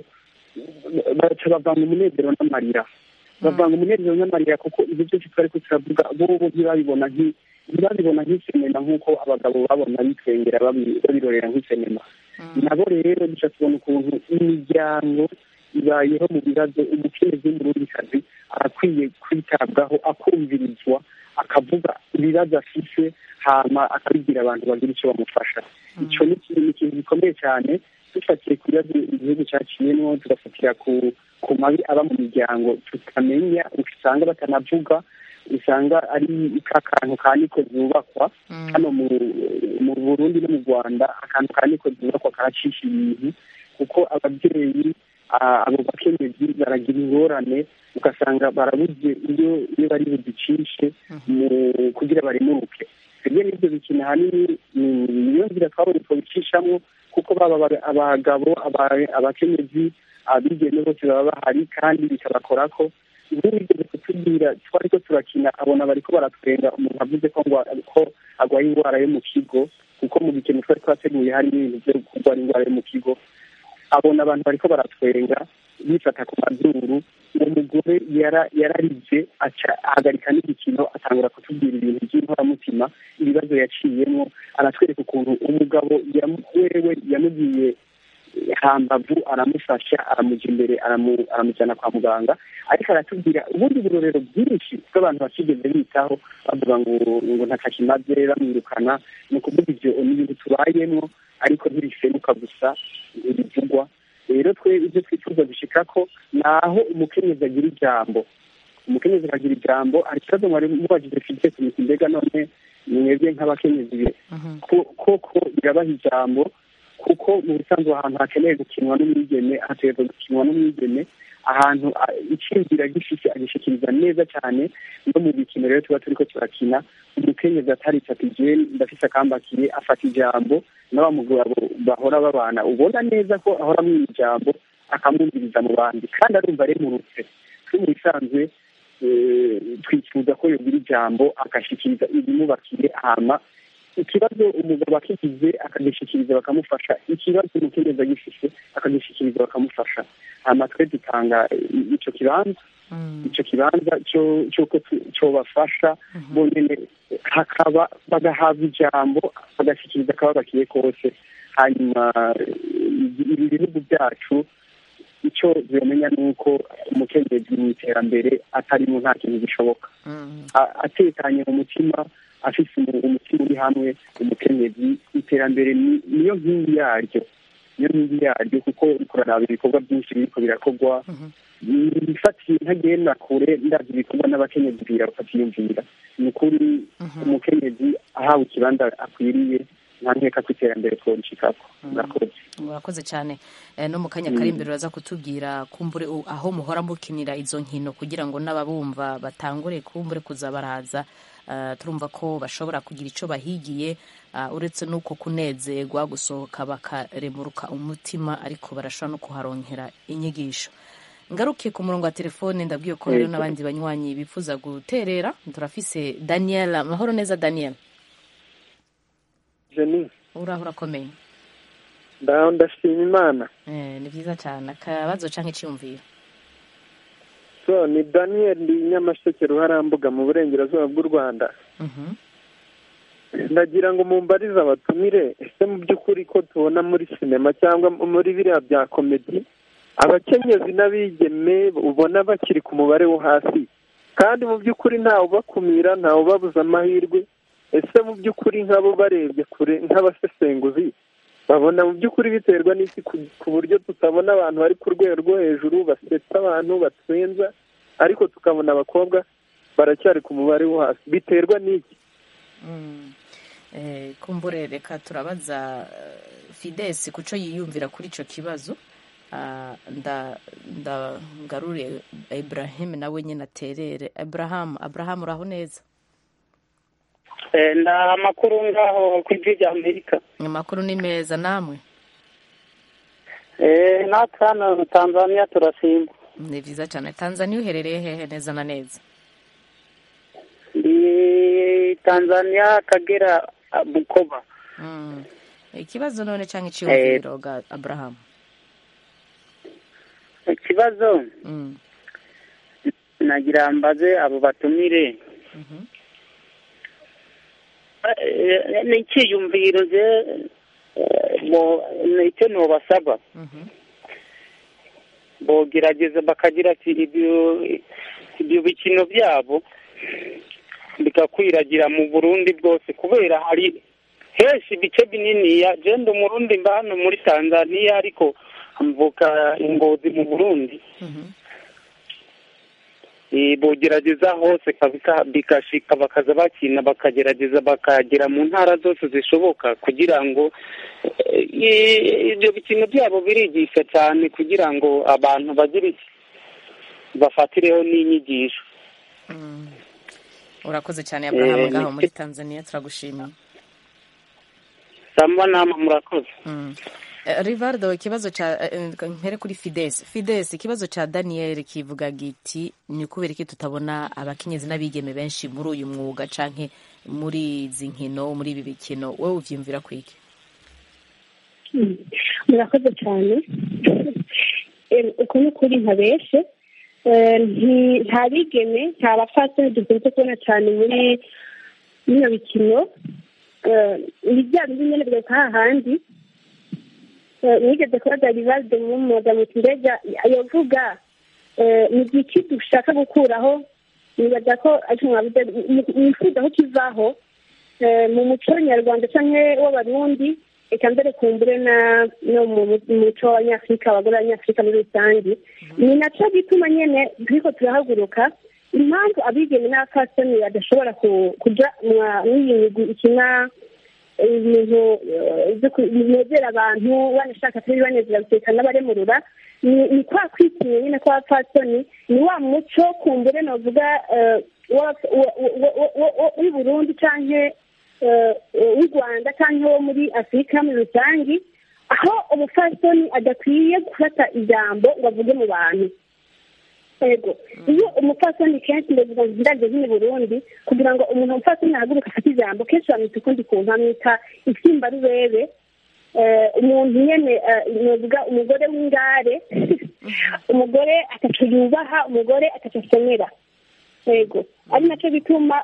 Speaker 4: baca bavanga umunezero n'amarira bavanga umunezero n'amarira kuko ibyo byose twariko turavuga bobo ntibabibona nki- ntibabibona nk'isinema nk'uko abagabo babona bitwengera babi- babirorera nk'isinema nabo rero duca tubona ukuntu imiryango ibayeho mu bibazo umukenyezi w'umurundikazi arakwiye kwitabwaho akumvirizwa akavuga ibibazo afise hama akabibwira abantu bagira icyo bamufasha icyo ni ikintu ni ikintu gikomeye cyane dufatiye ku bibazo igihugu cyaciyemo tugafatira ku ku mabi aba mu miryango tutamenya usanga batanavuga usanga ari ka kantu ka niko zubakwa hano mu mu burundi no mu rwanda akantu ka niko zubakwa karacisha ibintu kuko ababyeyi ah, abo bakenyezi baragira ingorane ugasanga barabuze iyo iyo bari buzicishe mu- kugira baremuruke twebwe n'ibyo bikina ahanini ni- niyo nzira twabonye twabicishamo kuko baba aba- abagabo aba- abakenyezi abigeme bose baba bahari kandi bikabakora ko ntibigeze kutubwira twari ko turakina abona bariko baratwenga umuntu avuze ko ngo ko agwaye indwara yo mu kigo kuko mu bikino twari twateguye harimo ibintu byo kurwara indwara yo mu kigo abona abantu bariko baratwenga bifata ku mazuru uwo mugore yara- yararize aca ahagarika n'igikino atangura kutubwira ibintu by'inkoramutima ibibazo yaciyemo aratwereka ukuntu umugabo yamu- wewe yamugiye hambavu aramufasha aramuja imbere aramu- aramujyana kwa muganga ariko aratubwira ubundi burorero bwinshi bw'abantu batigeze bitaho bavuga ngo ngo ntakakimaze bamwirukana ni ukuvuga ivyo ni ibintu tubayemwo ariko ntibifenuka gusa ntibivugwa rero twe ibyo twifuza gushika ko ni aho umukenyezi agira ijambo umukenyezi akagira ijambo hari ikibazo mwari mubajije fidesi miti mbega none mwebwe nk'abakenyezi be ko- koko birabaha ijambo kuko mu bisanzwe ahantu hakeneye gukinwa n'umwigeme hategerezwa gukinwa n'umwigeme ahantu a- iciyumvira gifise agishikiriza neza cyane no mu bikino rero tuba turiko turakina umukenyezi ataritse ati jewe ndafise akambakiye afata ijambo n'aba mugabo bahora babana ubona neza ko ahora amwiha ijambo akamwumviriza mu bandi kandi arumva aremurutse twe mu bisanzwe eh, twifuza ko yogira ijambo agashikiriza ibimubakiye hama ikibazo umugabo akigize akagishikiriza bakamufasha ikibazo umukenyezi agifise akagishikiriza bakamufasha hama twe dutanga i- ico kibanza ico kibanza cyo cy'uko tu- cobafasha bonyene hakaba bagahabwa ijambo bagashikiriza akababakiye kose hanyuma eh, ibi bihugu byacu icyo zimenya ni uko umukenyezi mu iterambere atarimo nta kintu gishoboka A- atekanye mu mutima afise umu- umutima uri hamwe umukenyezi iterambere ni- niyo nkingi yaryo niyo nkingi yaryo kuko kuraraba ibikorwa byinshi biriko birakorwa bifatiye ntagenda kure ndazi ibikorwa n'abakenyezi bwira bakatiyumvira ni ukuri umukenyezi ahawe ikibanza akwiriye nta nkeka ko iterambere tworishikako murakoze
Speaker 1: murakoze cyane Eh, no mu kanya kari imbere uraza kutubwira kumbure u- aho muhora mukinira izo nkino kugira ngo n'ababumva batangure kumbure kuza baraza Eh, turumva ko bashobora kugira icyo bahigiye ah, uretse n'uko kunezerwa gusohoka bakaremuruka umutima ariko barashobora no kuharonkera inyigisho ngaruke ku murongo wa telefone ndabwiye ko hariho
Speaker 3: Yego.
Speaker 1: n'abandi banywanyi bifuza guterera turafise daniel amahoro neza daniel
Speaker 3: jeni
Speaker 1: uraho urakomeye
Speaker 3: ndaho ndashima imana
Speaker 1: Eh, ni byiza cyane akabazo cyangwa icyumviro
Speaker 3: so ni daniel ndi nyamasheke ruharambuga mu burengerazuba bw'u rwanda
Speaker 1: Mhm.
Speaker 10: ndagira ngo mumbarize abatumire ese mu by'ukuri ko tubona muri sinema cyangwa muri biriya bya komedi abakenyezi n'abigeme ubona bakiri ku mubare wo hasi kandi mu by'ukuri ntawe ubakumira ntawe ubabuza amahirwe ese mu by'ukuri nk'abo barebye kure nk'abasesenguzi babona mu by'ukuri biterwa n'iki ku buryo tutabona abantu bari ku rwego rwo hejuru basetsa abantu batwenza ariko tukabona abakobwa baracyari ku mubare wo hasi biterwa n'iki
Speaker 1: kumbure reka turabaza fidesi ku cyo yiyumvira kuri icyo kibazo ngarure Ibrahim nawe nyine aterere Abraham Abraham uraho neza
Speaker 5: nda amakuru ngaho ku ijwi rya amerika
Speaker 1: amakuru ni meza namwe
Speaker 5: natwe hano tanzania turasimba
Speaker 1: ni byiza cyane tanzania uherereye hehe neza na neza
Speaker 5: ndi tanzania kagera bukoba
Speaker 1: ikibazo none cyangwa icyiyumviro ga Abraham
Speaker 5: ikibazo nagira mbaze abo batumire ni icyiyumviro je icyo ntubasaba bogerageza bakagira ati ibyo bikino byabo bikakwiragira mu burundi bwose kubera hari henshi ibice bininiya jenda umurundi mba hano muri tanzania ariko mvuka ingozi mu burundi bogerageza hose bigashika bakaza bakina bakagerageza bakagera mu ntara zose zishoboka kugira ngo ibyo bikino byabo birigisha cyane kugira ngo abantu bagire bafatireho n'inyigisho
Speaker 1: urakoze cyane Abraham ngaho muri tanzania turagushimiye
Speaker 5: samba nama murakoze
Speaker 1: rivardo ikibazo cya mpere kuri fidesi fidesi ikibazo cya daniel kivuga giti ni ukubera iki tutabona abakenyezi n'abigeme benshi muri uyu mwuga canke muri izi nkino muri ibi bikino wowe ubyiyumvira kwiki
Speaker 7: murakoze cyane uku ni ukuri nka benshi nta bigeme nta bapfasoni dukunze kubona cyane muri bino bikino ni bya bindi nyine bigaruka hahandi mwigeze kubaza rivalde mwumuga muti mbega yavuga ni igiki dushaka gukuraho nibaza ko ariko mwabuze nifuza ko kivaho mu muco nyarwanda cyangwa w'abarundi reka mbere kumbure no mu muco w'abanyafurika abagore b'abanyafurika muri rusange ni nacyo gituma nyine turiko turahaguruka impamvu abigeme n'abapfasoni badashobora kuja mw'iyi migwi ikina ibintu binezera abantu banashaka atari banezera guseka n'abaremurura ni kwa kwitinya nyine kw'abapfasoni ni wa muco kumbure novuga w'i burundi canke w'u rwanda canke wo muri afurika muri rusange aho umupfasoni adakwiye gufata ijambo ngo avuge mu bantu yego iyo umupfasoni kenshi ndavuga ngo ndabyo nk'i burundi kugira ngo umuntu umupfasoni ahaguruka afate ijambo kenshi bamwita ukundi kuntu bamwita itsimbarubebe umuntu nyene novuga umugore w'ingare umugore ataco yubaha umugore ataco asomera yego ari nacyo bituma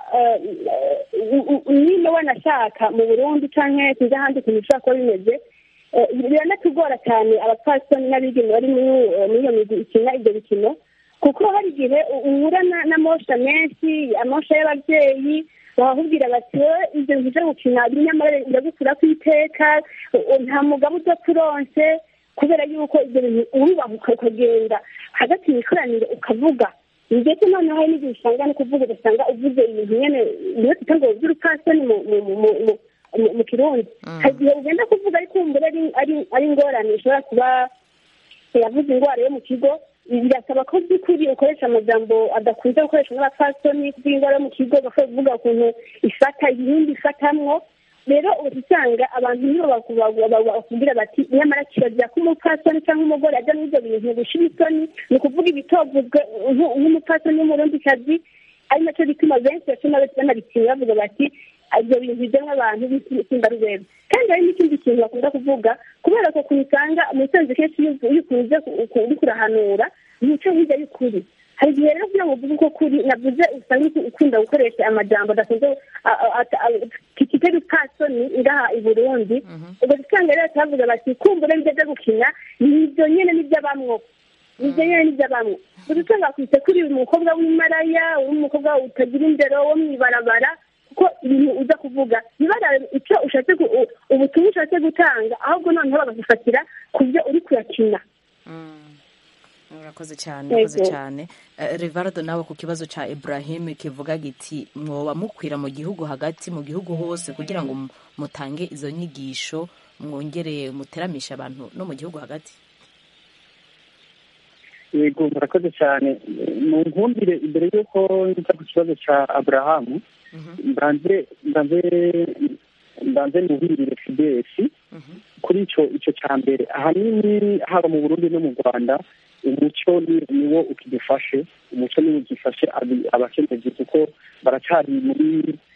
Speaker 7: niba wanashaka mu burundi canke sinzi ahandi ukuntu bishobora kuba bimeze biranatugora cyane abapfasoni n'abigeme bari muri iyo migwi ikina ibyo bikino kuko hari igihe uhura n'amosha menshi amosha y'ababyeyi bakakubwira bati wowe ibyo bintu byo gukina nyamara biragukura ku iteka nta mugabo udapfa uronse kubera yuko ibyo bintu urubaha ukagenda hagati mu ikoraniro ukavuga ndetse noneho hari n'igihe usanga no kuvuga ugasanga uvuze ibintu nyine niyo twita ngo by'urupfasoni mu kirundi hari igihe ugenda kuvuga ariko wumva ari ingorane ishobora kuba yavuze indwara yo mu kigo birasaba ko by'ukuri ukoresha amajambo adakunze gukoreshwa n'abapfasoni kuko indwara yo mu kigo bashobora kuvuga ukuntu ifata ibindi ifatamwo rero uba usanga abantu nibo bakubwira bati nyamara kirazira ko umupfasoni cyangwa umugore ajya muri ibyo bintu gushira isoni ni ukuvuga ibitovuzwe nk'umupfasoni w'umurundikazi ari nacyo gituma benshi bacuma banabitinya bavuga bati ibyo bintu bijyamo abantu b'itsimbarubebe kandi hari n'ikindi kintu bakunda kuvuga kubera ko usanga umusanzu kenshi iyo ukunze uriko urahanura ntico hirya y'ukuri hari igihe rero kugira ngo uvuge uko kuri navuze usanga ukunda gukoresha amajambo adakunze bifite ibipfasoni ngaha i burundi ubwo usanga rero turavuga bati kumbura ibyo byo gukina ni ibyo nyine nibyo bamwo nibyo nyine nibyo bamwo gusa usanga bakwise kuri uyu mukobwa w'imaraya uri umukobwa utagira indero wo mu ibarabara kuko ibintu uza kuvuga ntibarabe icyo ushatse gu- u- ubutumwa ushatse gutanga ahubwo noneho bagagufatira ku byo uri kuyakina
Speaker 1: urakoze cyane
Speaker 7: Yego.
Speaker 1: urakoze cyane Eh, rivardo nawe ku kibazo cya ibrahim kivuga giti mwoba mukwira mu gihugu hagati mu gihugu hose kugira ngo mu- mutange izo nyigisho mwongere muteramishe abantu no mu gihugu hagati
Speaker 4: yego murakoze cyane mu nkumbire imbere y'uko nza ku kibazo cya aburahamu mbanze mbanze mbanze nuhirire fidesi kuri icyo icyo cya mbere ahanini haba mu burundi no mu rwanda umuco ni- niwo ukidufashe umuco niwo ugifashe abi- abakenyezi kuko baracyari muri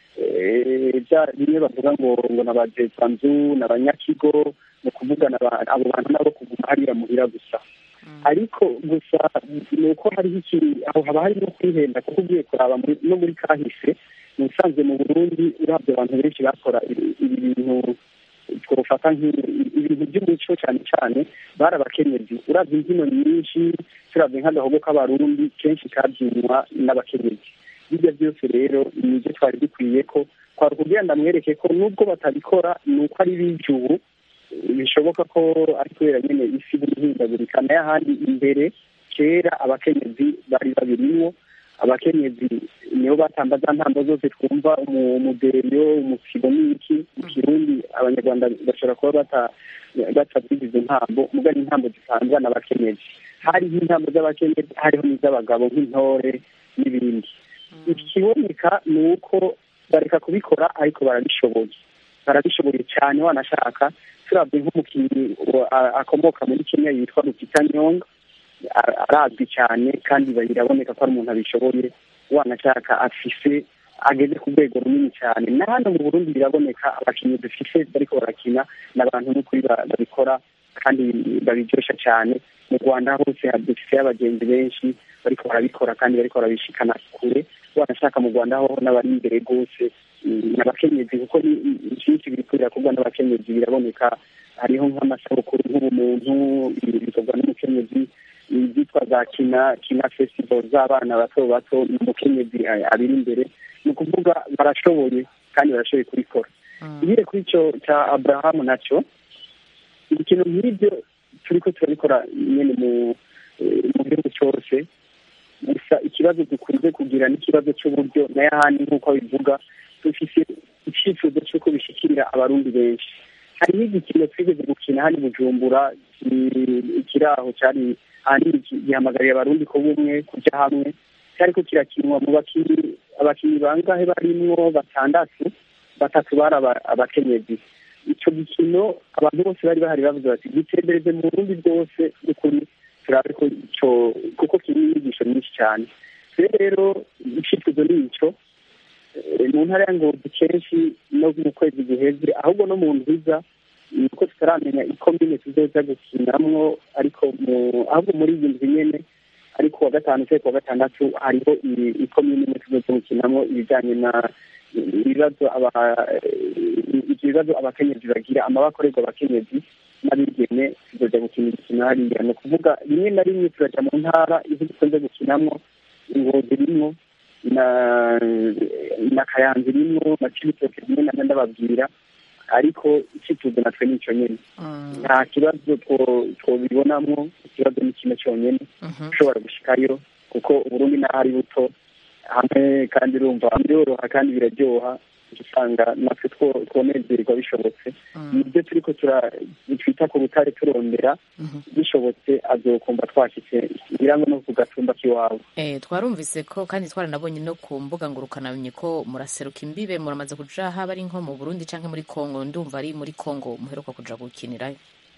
Speaker 4: eh, bya bimwe bavuga ngo ngo n'abajezanzu n'abanyakigo ni ukuvuga n'aba- abo bantu nabo kuguma hariya muhira gusa ariko gusa ni uko hariho iki aho haba hari no kwihenda kuko ugiye kuraba muri- no muri kahise ni usanzwe mu burundi urabye abantu benshi bakora ibi ibi bintu twofata nk'ibintu by'umuco cyane cyane bari abakenyezi urabye imbyino nyinshi turabye nk'agahogo k'abarundi kenshi kabyinwa n'abakenyezi bijya byose rero ni ibyo twari dukwiye ko twari kugenda mwereke ko nubwo batabikora ni uko ari b'ijubu bishoboka ko ari kubera nyine isi buri ihindagurika nayo ahandi imbere kera abakenyezi bari babirimwo abakenyezi nibo batamba za ntambo zose twumva umu- umudeyo umusibo n'iki mu kirundi abanyarwanda bashobora kuba bata- batazizi izo ntambo muga ni intambo zitambwa n'abakenyezi hariho intambo z'abakenyezi hariho n'iz'abagabo nk'intore n'ibindi ikiboneka ni uko bareka kubikora ariko barabishoboye barabishoboye cyane wanashaka turabye nk'umukinnyi wa- a- akomoka muri kenya yitwa rupita nyonga a- arazwi cyane kandi biraboneka ko ari umuntu abishoboye wanashaka afise ageze ku rwego runini cyane na hano mu burundi biraboneka abakinnyi dufise bariko barakina n'abantu n'ukuri ba- babikora kandi babiryosha cyane mu rwanda hose dufise abagenzi benshi bariko barabikora kandi bariko barabishikana kure wanashaka mu rwanda ho n'abari imbere rwose mm, n'abakenyezi kuko ni ni byinshi biriko birakorwa n'abakenyezi biraboneka hariho nk'amasabukuru nk'ubumuntu ibi bikorwa n'umukenyezi ibyitwa za kina kina festival z'abana bato bato ni umukenyezi a- abiri imbere ni ukuvuga barashoboye kandi barashoboye kubikora ngire kuri icyo cya aburahamu nacyo ikintu nk'ibyo turiko turabikora nyine mu eh, mu gihugu cyose gusa ikibazo dukunze kugira n'ikibazo cy'uburyo nayo ahandi nk'uko bivuga dufise icyifuzo cy'uko bishikirira abarundi benshi hariho igikino twigeze gukina hano i bujumbura ki- kiri aho cyari ahanini ki- gihamagariye abarundi ko bumwe kujya hamwe cyariko kirakinwa mu bakinnyi abakinnyi bangahe barimwo batandatu batatu bari aba- abakenyezi icyo gikino abantu bose bari bahari bavuze bati gitembereze mu burundi bwose n'ukuri turabe ko ico kuko kirimo inyigisho nyinshi cyane rero icyifuzo ni ico Eh, mu ntara ya ngozi kenshi no mu kwezi guheze ahubwo no mu nziza ni uko tutaramenya ikomine tuzoza gukinamwo ariko mu ahubwo muri iyi nzu nyene ariko wa gatanu cyangwa kuwa gatandatu hariho i- ikomine imwe tuzoza gukinamwo ibijanye na ibibazo aba ibyo bibazo abakenyezi bagira amabakorerwa abakenyezi n'abigeme tuzoja gukina imikino hariya ni ukuvuga rimwe na rimwe turaja mu ntara izo dukunze gukinamwo ingozi rimwo na na kayanza rimwo na cibitoke rimwe na ndababwira ariko icyifuzo natwe ni icyo nyene nta kibazo two- twobibonamwo ikibazo ni kimwe cyonyene ushobora gushikayo kuko uburundi naho ari buto hamwe kandi urumva biroroha kandi biraryoha usanga natwe two- twonezerwa bishobotse nibyo turiko tura- twita ku rutare turondera bishobotse azokumva twashyitse ngira ngo no ku gatumba k'iwabo
Speaker 1: Eh, twarumvise ko kandi twaranabonye no ku mbuga ngurukanabumenyi ko muraseruka imbibe muramaze kuja haba ari nko mu burundi canke muri kongo ndumva ari muri kongo muheruka kuja gukinirayo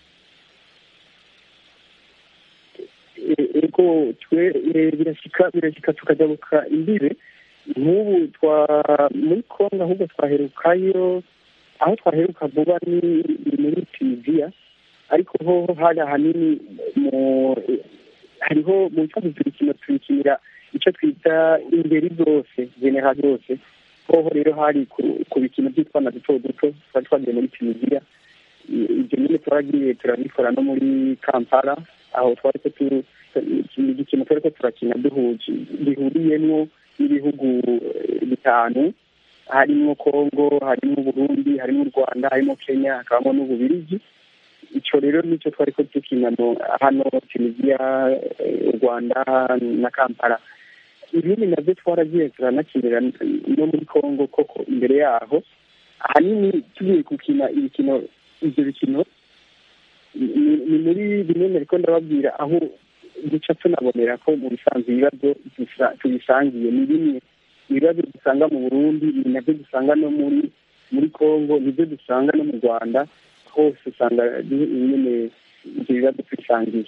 Speaker 4: E- ego twe e, birashika birashika tukajabuka imbibe nk'ubu twa muri kongo ahubwo twaherukayo aho twaheruka vuba ni ni muri tunisiya ariko hoho hari ahanini mu hariho mu bisanzwe turikino turikinira icyo twita ingeri zose genera zose ho hoho rero hari ku- ku bikino by'utwana duto duto twari twagiye muri tunisiya I- ibyo nyine turagiye turabikora no muri kampala aho twari ko tu- ni igikino twari ko turakina duhuje bihuriyemo n'ibihugu eh, bitanu harimo kongo harimo uburundi harimo u rwanda harimo kenya hakabamo n'ububirigi icyo rero nicyo twari ko dukina mu- hano tunisiya eh, u rwanda na kampala ibindi nabyo twaragiye turanakinira no muri congo koko imbere yaho ahanini tugiye gukina ibikino ibyo bikino ni- ni muri bimwe nariko ndababwira aho duca tunabonera ko mu bisanzwe ibibazo dusa- tubisangiye ni bimwe ibibazo dusanga mu burundi ni nabyo dusanga no muri muri congo nibyo dusanga no mu rwanda hose usanga du- nyine ibyo bibazo tubisangiye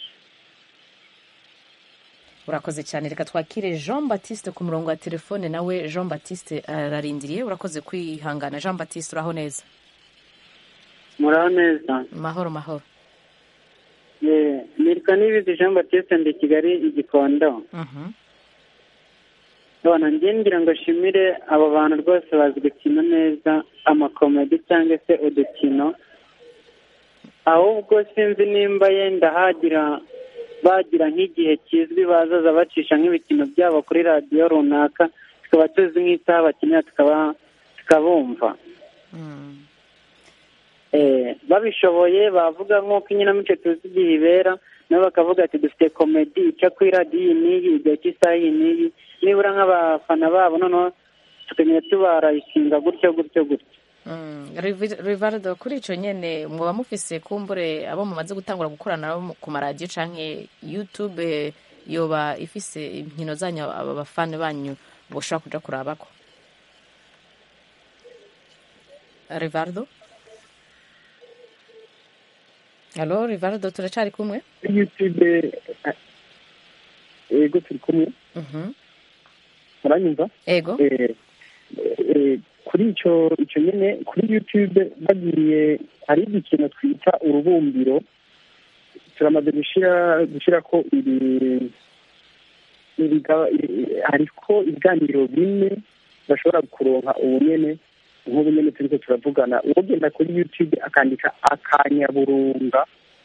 Speaker 1: urakoze cyane reka twakire jean batiste ku murongo wa telefone nawe jean batiste ararindiriye urakoze kwihangana jean batiste uraho neza
Speaker 11: muraho neza
Speaker 1: mahoro mahoro
Speaker 11: Eh, nitwa nibizi jean batiste ndi kigali igikondo
Speaker 1: Mhm.
Speaker 11: none njye ngira ngo nshimire abo bantu rwose bazi gukina neza amakomedi cyangwa se udukino ahubwo sinzi nimba yenda hagira bagira nk'igihe kizwi bazaza bacisha nk'ibikino byabo kuri radiyo runaka tukaba tuzi nk'isaha bakinira tukaba tukabumva Eh, babishoboye bavuga nk'uko inkinamico tuzi igihe ibera nabo bakavuga ati dufite komedi ica kuri radiyo iyi n'iyi igaca isaha iyi n'iyi nibura nk'abafana babo noneho tukagenda tubarayikinga gutyo gutyo gutyo
Speaker 1: Mm, Rivi- rivaldo kuri icyo nyine mwaba mufise kumbure abo mumaze gutangura gukorana nabo ku maradiyo canke youtube eh, yoba ifise inkino zanyu aba bafana banyu boshobora kuja kurabako rivaldo alo rivaldo turacari kumwe
Speaker 4: youtube eh, yego turi kumwe
Speaker 1: Mhm.
Speaker 4: muranyumva
Speaker 1: ego
Speaker 4: Eh, eh, kuri icyo icyo nyine kuri youtube bagiye hari igikino twita urubumbiro turamaze gushyira gushyira ko ibi ibiga- i- hariko ibiganiro bine bashobora kuronka ubu nyene nk'ubu nyene turiko turavugana ugenda kuri youtube akandika akanyaburunga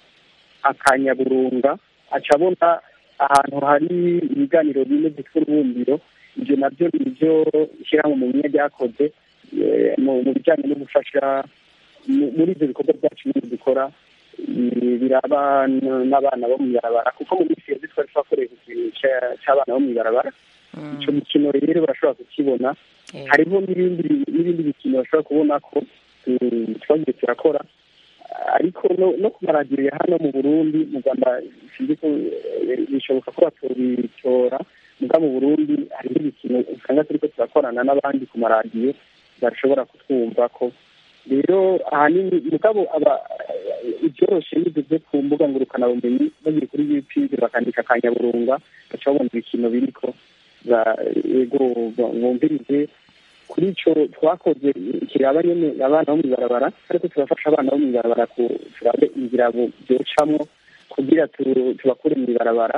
Speaker 4: akanyaburunga aca abona ahantu hari ibiganiro bine byitwa urubumbiro ibyo nabyo ni byo ishyirahamwe mu bimwe ryakoze eh, mu mu bijyanye no gufasha mu- muri ibyo bikorwa byacu nyine dukora eh, biraba n- n'abana bo mu ibarabara kuko mu minsi yose twari twakoreye ku kintu cya- cy'abana bo mu ibarabara icyo mikino rero barashobora kukibona hariho n'ibindi n'ibindi bikino bashobora kubona ko eh, twagiye turakora ariko no no ku maradiyo ya hano mu burundi mu rwanda sinzi ko eh, bishoboka ko batobitora muga mu burundi hariho ibikino usanga turiko turakorana n'abandi ku maradiyo bashobora kutwumva ko rero ahanini mugabo aba ibyoroshe bivuze ku mbuga ngurukanabumenyi bagiye kuri youtube bakandika akanyaburunga baca babona ibikino biriko za- yego bumvirize kuri icyo twakoze kiraba nyine abana bo mu ibarabara ariko turafasha abana bo mu ibarabara ku- turabe inzira bu- byocamwo kugira tu- tubakure mu ibarabara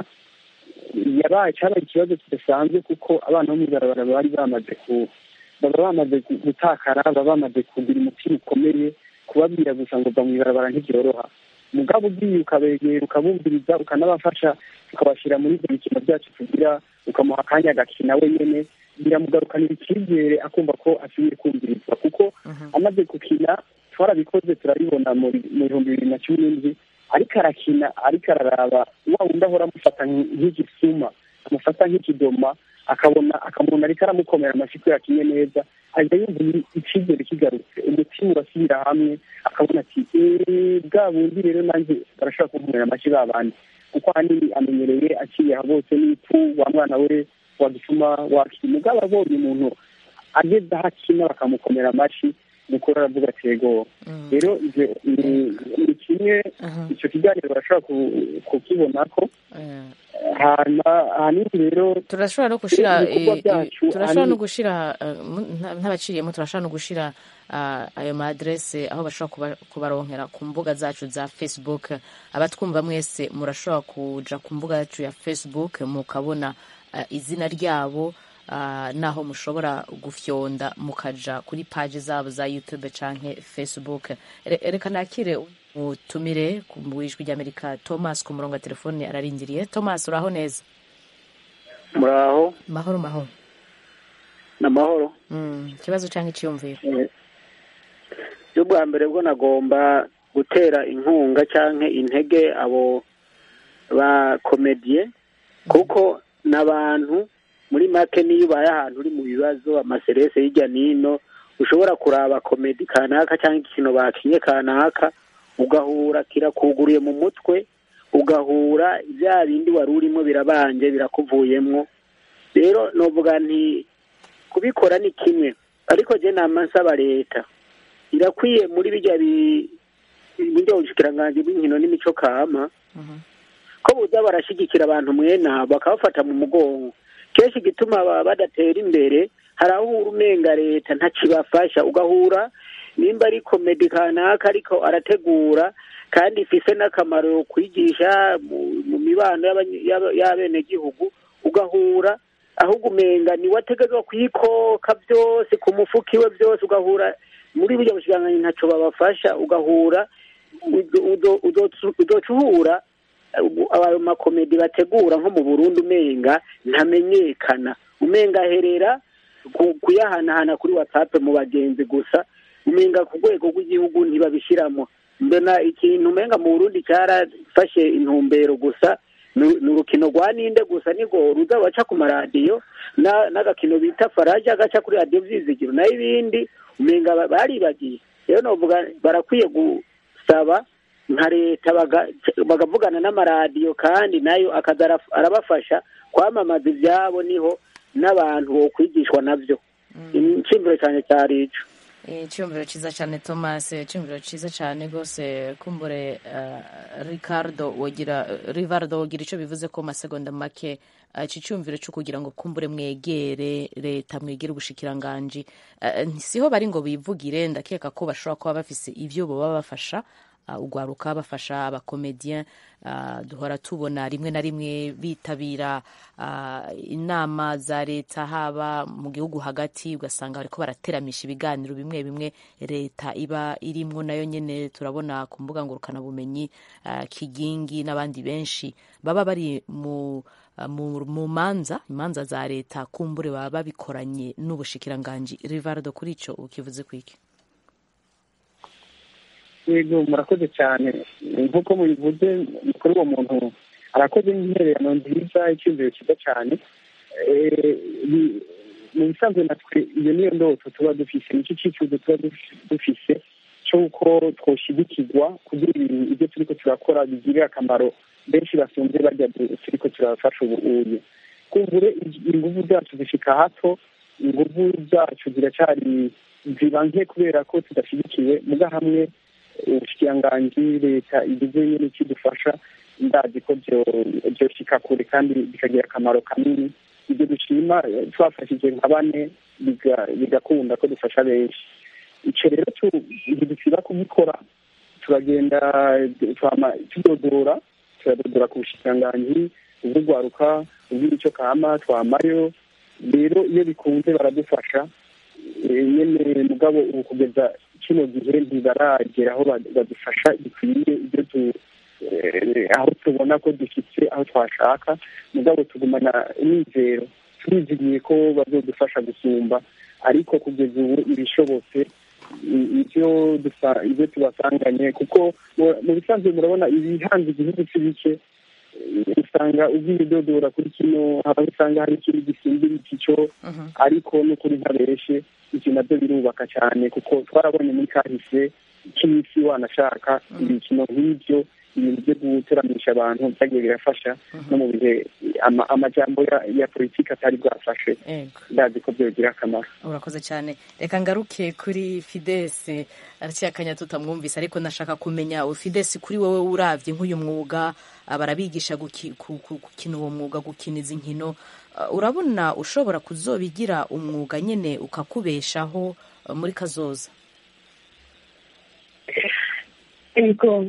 Speaker 4: yabaye cyabaye ikibazo kidasanzwe kuko abana bo mu ibarabara bari bamaze ku baba bamaze gu- gutakara baba bamaze kugira umutima ukomeye kubabwira gusa ngo va mu ibarabara ntibyoroha mugabo ugiye ukabegera ukabumviriza ukanabafasha tukabashyira muri ibyo bikino byacu tugira ukamuha akanya agakina wenyine biramugarukanira icyizere akumva ko asubiye kumvirizwa kuko amaze gukina twarabikoze turabibona mu mu bihumbi bibiri na cumi n'indwi ariko arakina ariko araraba wa wundi ahora amufata nk- nk'igisuma amufata nk'ikidoma akabona akamubona ariko aramukomera amashyi ko yakinye neza ahita yumva i- icyizere kigarutse umutima urasubira hamwe akabona ati "Eh, bwa bundi rero nanjye barashobora kunkomera amashyi ba bandi kuko ahanini amenyereye aciye aha bose n'ipu wa mwana we wagituma wakina mugabo abonye umuntu ageze aho akina bakamukomera amashyi nuko aravuga ati yego rero ivyo ni- ni kimwe icyo kiganiro barashobora ku- kukibona ko hanyuma ahanini rero
Speaker 1: turashobora no gushira
Speaker 4: ibikorwa
Speaker 1: eh,
Speaker 4: byacu
Speaker 1: eh, turashobora no
Speaker 4: ahanini-
Speaker 1: gushira eh, mu- nta- ntabaciriyemo turashobora no gushira ah, ayo ma adresse aho bashobora kuba- kubaronkera ku mbuga zacu za facebook abatwumva mwese murashobora kuja ku mbuga yacu ya facebook mukabona ah, izina ryabo ah, naho mushobora gufyonda mukaja kuri paji zabo za youtube canke facebook Re- reka nakire utumire ku ijwi ry'amerika thomas ku murongo wa telefone ararindiriye thomas uraho neza
Speaker 12: muraho
Speaker 1: mahoro mahoro
Speaker 12: ni amahoro
Speaker 1: Mm, ikibazo canke iciyumviro
Speaker 12: bwa mbere bwo nagomba gutera inkunga cyangwa intege abo ba komediye kuko n'abantu muri make niyo ubaye ahantu uri mu bibazo amaserese hirya n'ino ushobora kuraba komedi kanaka cyangwa ikintu bakinye kanaka ugahura kirakuguriye mu mutwe ugahura bya bindi wari urimo birabanje birakuvuyemo rero novuga nti kubikora ni kimwe ariko je nama nsaba leta irakwiye muri bijya bi- buryo bushikiranganji bw'inkino n'imico kama ko buza barashyigikira abantu mwene abo bakabafata mu mugongo kenshi igituma ba- badatera imbere hari aho uhura umenga leta ntakibafasha ugahura nimba ari komedi kanaka ariko arategura kandi ifise n'akamaro kwigisha mu- mu mibano y'abanye- y'aba- y'abenegihugu ugahura ahubwo umenga niwe ategerezwa kuyikoka byose ku mufuka iwe byose ugahura muri burya bushikiranganji ntaco babafasha ugahura uzo- uzo- uzo- uzoca uhura ayo makomedi bategura nko mu burundi umenga ntamenyekana umenga aherera ku- kuyahanahana kuri whatsapp mu bagenzi gusa umenga ku rwego rw'igihugu ntibabishyiramo mbona ikintu umenga mu burundi cyarafashe intumbero gusa ni ni urukino rwa ninde gusa nirwo ruza baca ku maradiyo na- n'agakino bita faraja gaca kuri radiyo byizigiro nayo ibindi umenga ba- baribagiye rero novuga barakwiye gusaba nka leta baga- bagavugana n'amaradiyo kandi nayo akaza araf- arabafasha kwamamaza ibyabo niho n'abantu bokwigishwa nabyo icyumviro cyane cyari ico
Speaker 1: Eh, icyumviro cyiza cyane thomas icyumviro cyiza cyane rwose kumbure eh, ricardo wogira rivardo wogira icyo bivuze ko mu masegonda make eh, iki cyumviro cyo kugira ngo kumbure mwegere leta mwegere ubushikiranganji Eh, siho bari ngo bivugire ndakeka ko bashobora kuba bafise ibyo baba bafasha uh, ugwaruka bafasha abakomediyen uh, duhora tubona rimwe na rimwe bitabira uh, inama za leta haba mu gihugu hagati ugasanga bariko barateramisha ibiganiro bimwe bimwe leta iba irimwo nayo nyene turabona ku mbuga ngurukanabumenyi uh, kigingi n'abandi benshi baba bari mu uh, mu, mu manza imanza za leta kumbure baba babikoranye n'ubushikiranganji rivardo kuri ico ukivuze kwiki
Speaker 4: yego murakoze cyane nk'uko mubivuze kuri uwo muntu arakoze n'intererano nziza icyumviro cyiza cyane Eh, bi- mu bisanzwe natwe iyo niyo ndoto tuba dufise nicyo cyifuzo tuba duf- dufise cy'uko twoshigikirwa kugira ibintu ibyo turiko turakora bigirira akamaro benshi basunze barya du- turiko turafasha ubuye kumbure inguvu zacu zishika hato inguvu zacu ziracyari ziba nke kubera ko tudashyigikiwe muga hamwe ubushikiranganji leta igize nyine kidufasha ndazi ko byo- byoshika kure kandi bikagira akamaro kanini ibyo dushima eh, twafashije nka bane biga- bigakunda ko dufasha benshi icyo rero tu- ntidusiba kubikora turagenda eh, twama tudodora turadodora ku bushikiranganji ubw'urwaruka ubw'imico kama twamayo rero iyo bikunze baradufasha Eh, nyene mugabo ubu kugeza kino gihe ntibaragera aho ba- badufasha bikwiye ibyo tu eh, aho tubona ko dufite aho twashaka mugabo tugumana umwizero turizigiye ko bazodufasha gusumba ariko kugeza ubu ibishobotse i- ibyo dusa- ibyo tubasanganye kuko mu- mu bisanzwe murabona ibihanze igihugu si bike Eh, usanga ugiye udodora kuri kino haba usanga hari ikindi gisimbira iki cyo ariko n'ukuri ntabeshe ibyo nabyo birubaka cyane kuko twarabonye muri kahise k'isi wanashaka ibikino nk'ibyo ibintu byo guteramisha abantu byagiye birafasha no mu bihe ama- amajambo ya- ya politiki atari bwafashe
Speaker 1: Ego.
Speaker 4: ndazi ko byogira akamaro
Speaker 1: urakoze cyane reka ngaruke kuri fidesi araciye akanya tutamwumvise ariko nashaka kumenya fidesi kuri wowe uravye nk'uyu mwuga ah, barabigisha guki- ku- ku- gukina uwo mwuga gukina izi nkino Ah, urabona ushobora kuzobigira umwuga nyene ukakubeshaho ah, muri kazoza
Speaker 7: yego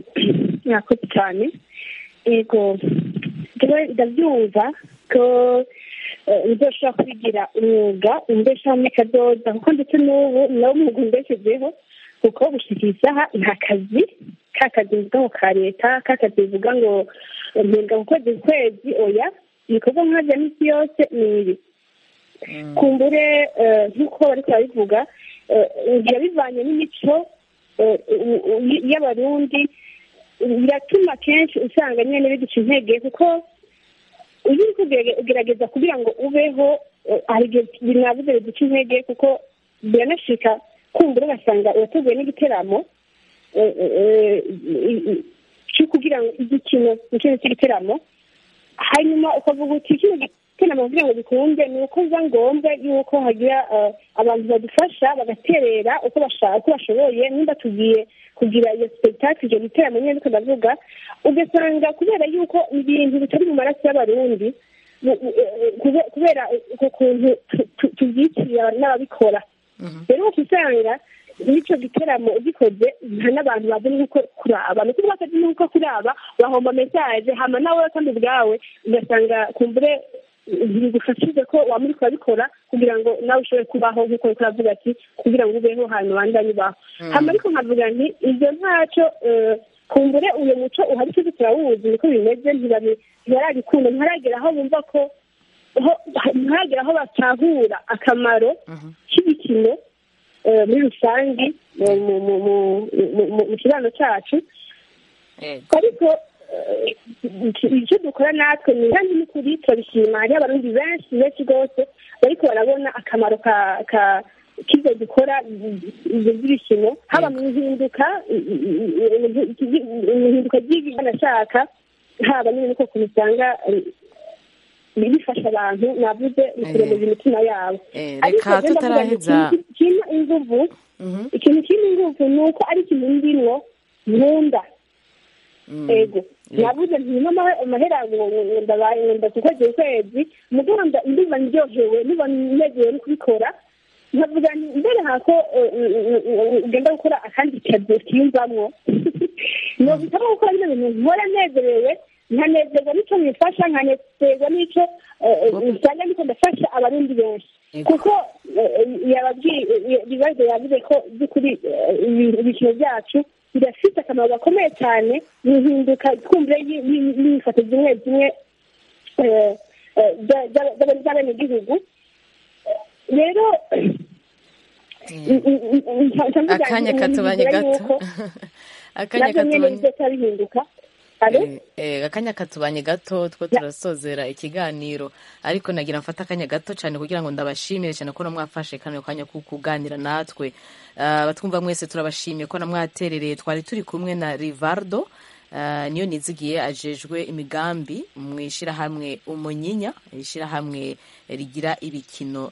Speaker 7: mwakoze cyane yego jewe ndabyumva ko nzoshobora kwigira umwuga umbeshaho muri kadoda kuko ndetse n'ubu nawo umwuga umbeshejeho kuko gushika isaha nta kazi ka kazi bivuga ngo ka leta ka kazi bivuga ngo mpembwa ku kwezi ku kwezi oya ibikorwa nka bya misi yose ni ibi kumbure nk'uko bariko barabivuga biba bivanye n'imico y'abarundi biratuma kenshi usanga nyine biduca intege kuko iyo uri ugerageza kugira ngo ubeho hari igihe binabuze biduca intege kuko biranashika kumbura ugasanga urateguye n'igiteramo cyo kugira ngo igikino ikintu cy'igiteramo hanyuma ukavuga uti kino giteramo kugira ngo gikunde ni uko biba ngombwa yuko hagira abantu badufasha bagaterera uko bashoboye nimba tugiye kugira iyo spectacle icyo giteramo nyine ariko ndavuga ugasanga kubera yuko ibintu bitari mu maraso y'abarundi kubera ukuntu tubyitiriye n'ababikora rero usanga n'icyo giteramo ugikoze nta n'abantu bazi n'uko kuraba ni ukuvuga ko n'uko kuraba bahomba mesaje hama nawe kandi ubwawe ugasanga kumbure ntibigufashije ko waba uri kubabikora kugira ngo nawe ushobore kubaho nk'uko uri kuravuga ati kugira ngo ubeho hanyuma bandanye ubaho hama ariko nkavuga nti ibyo ntacyo kumbure uyu muco uhari twese turawuzi niko bimeze ntibarabikunda ntiharagera aho bumva ko ntiharagera aho batahura akamaro k'ibikino muri rusange mu kibano cyacu ariko icyo dukora natwe ni kandi n'ukuri turabishima hariho abarundi benshi benshi rwose bariko barabona akamaro ka k'ibyo dukora ibyo by'ibikino haba mu ihinduka ihinduka ry'ibanashaka haba nyine niko kubisanga bifasha abantu navuze bikuremeza imitima yabo
Speaker 1: reka tutaraheza
Speaker 7: kirimo inguvu ikintu kirimo inguvu ni uko ari ikintu ndimwo nkunda ego navuze ntirimo amahera ndabaye ngenda ku kwezi ukwezi muganda ndumva ndyohewe ndumva nezerewe no kubikora nkavuga mbere hako ugenda gukora akandi kazi kiyumvamwo nobitamo gukora bino bintu nkora nezerewe nkanezerwa n'icyo mwifasha nkanezerwa n'icyo usanga ndiko ndafasha abarundi benshi kuko ibibazo yavuze ko by'ukuri ibikino byacu birafite akamaro gakomeye cyane mu ihinduka twumvire y'imyifato zimwe zimwe z'abenegihugu rero
Speaker 1: akanya katubanye gato akanya katubanye
Speaker 7: bihinduka
Speaker 1: akanya katubanye gato two turasozera ikiganiro ariko nagira mfata akanya gato cyane kugira ngo ndabashimire cyane ko namwafashe kano kanya ko kuganira natwe batwumva mwese turabashimiye ko namwaterereye twari turi kumwe na rivardo niyo nizigiye ajejwe imigambi mu ishyirahamwe umunyinya ishyirahamwe rigira ibikino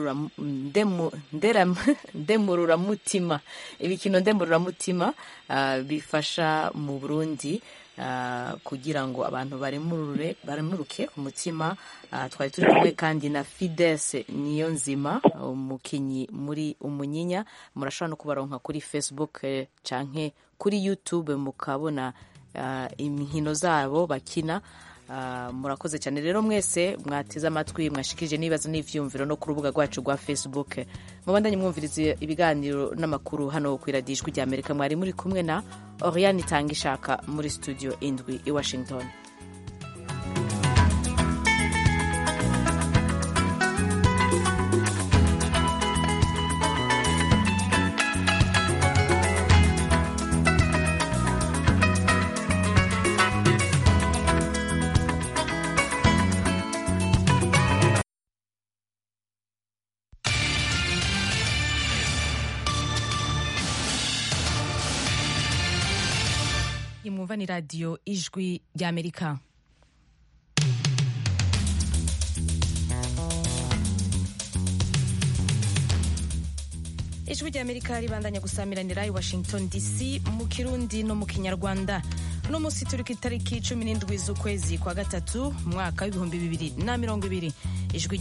Speaker 1: ndemururamutima ibikino ndemururamutima bifasha mu burundi kugira ngo abantu baremuruke umutima twari turi kumwe kandi na fidese niyo nzima umukinnyi muri umunyinya murashobora no kubaronka kuri facebook cyangwa kuri youtube mukabona inkino zabo bakina murakoze cyane rero mwese mwateze amatwi mwashikirije n'ibibazo n'ibyiyumviro no ku rubuga rwacu rwa facebook mubandanye mwumviriza ibiganiro n'amakuru hano ku iradijwi rya amerika mwari muri kumwe na oriane itanga ishaka muri studio indwi i washington mwumva ni radiyo ijwi ry'amerika ijwi ry'amerika ribandanya gusamiranira i washington dc mu kirundi no mu kinyarwanda uno munsi turi ku itariki cumi n'indwi z'ukwezi kwa gatatu mu mwaka w'ibihumbi bibiri na mirongo ibiri ijwi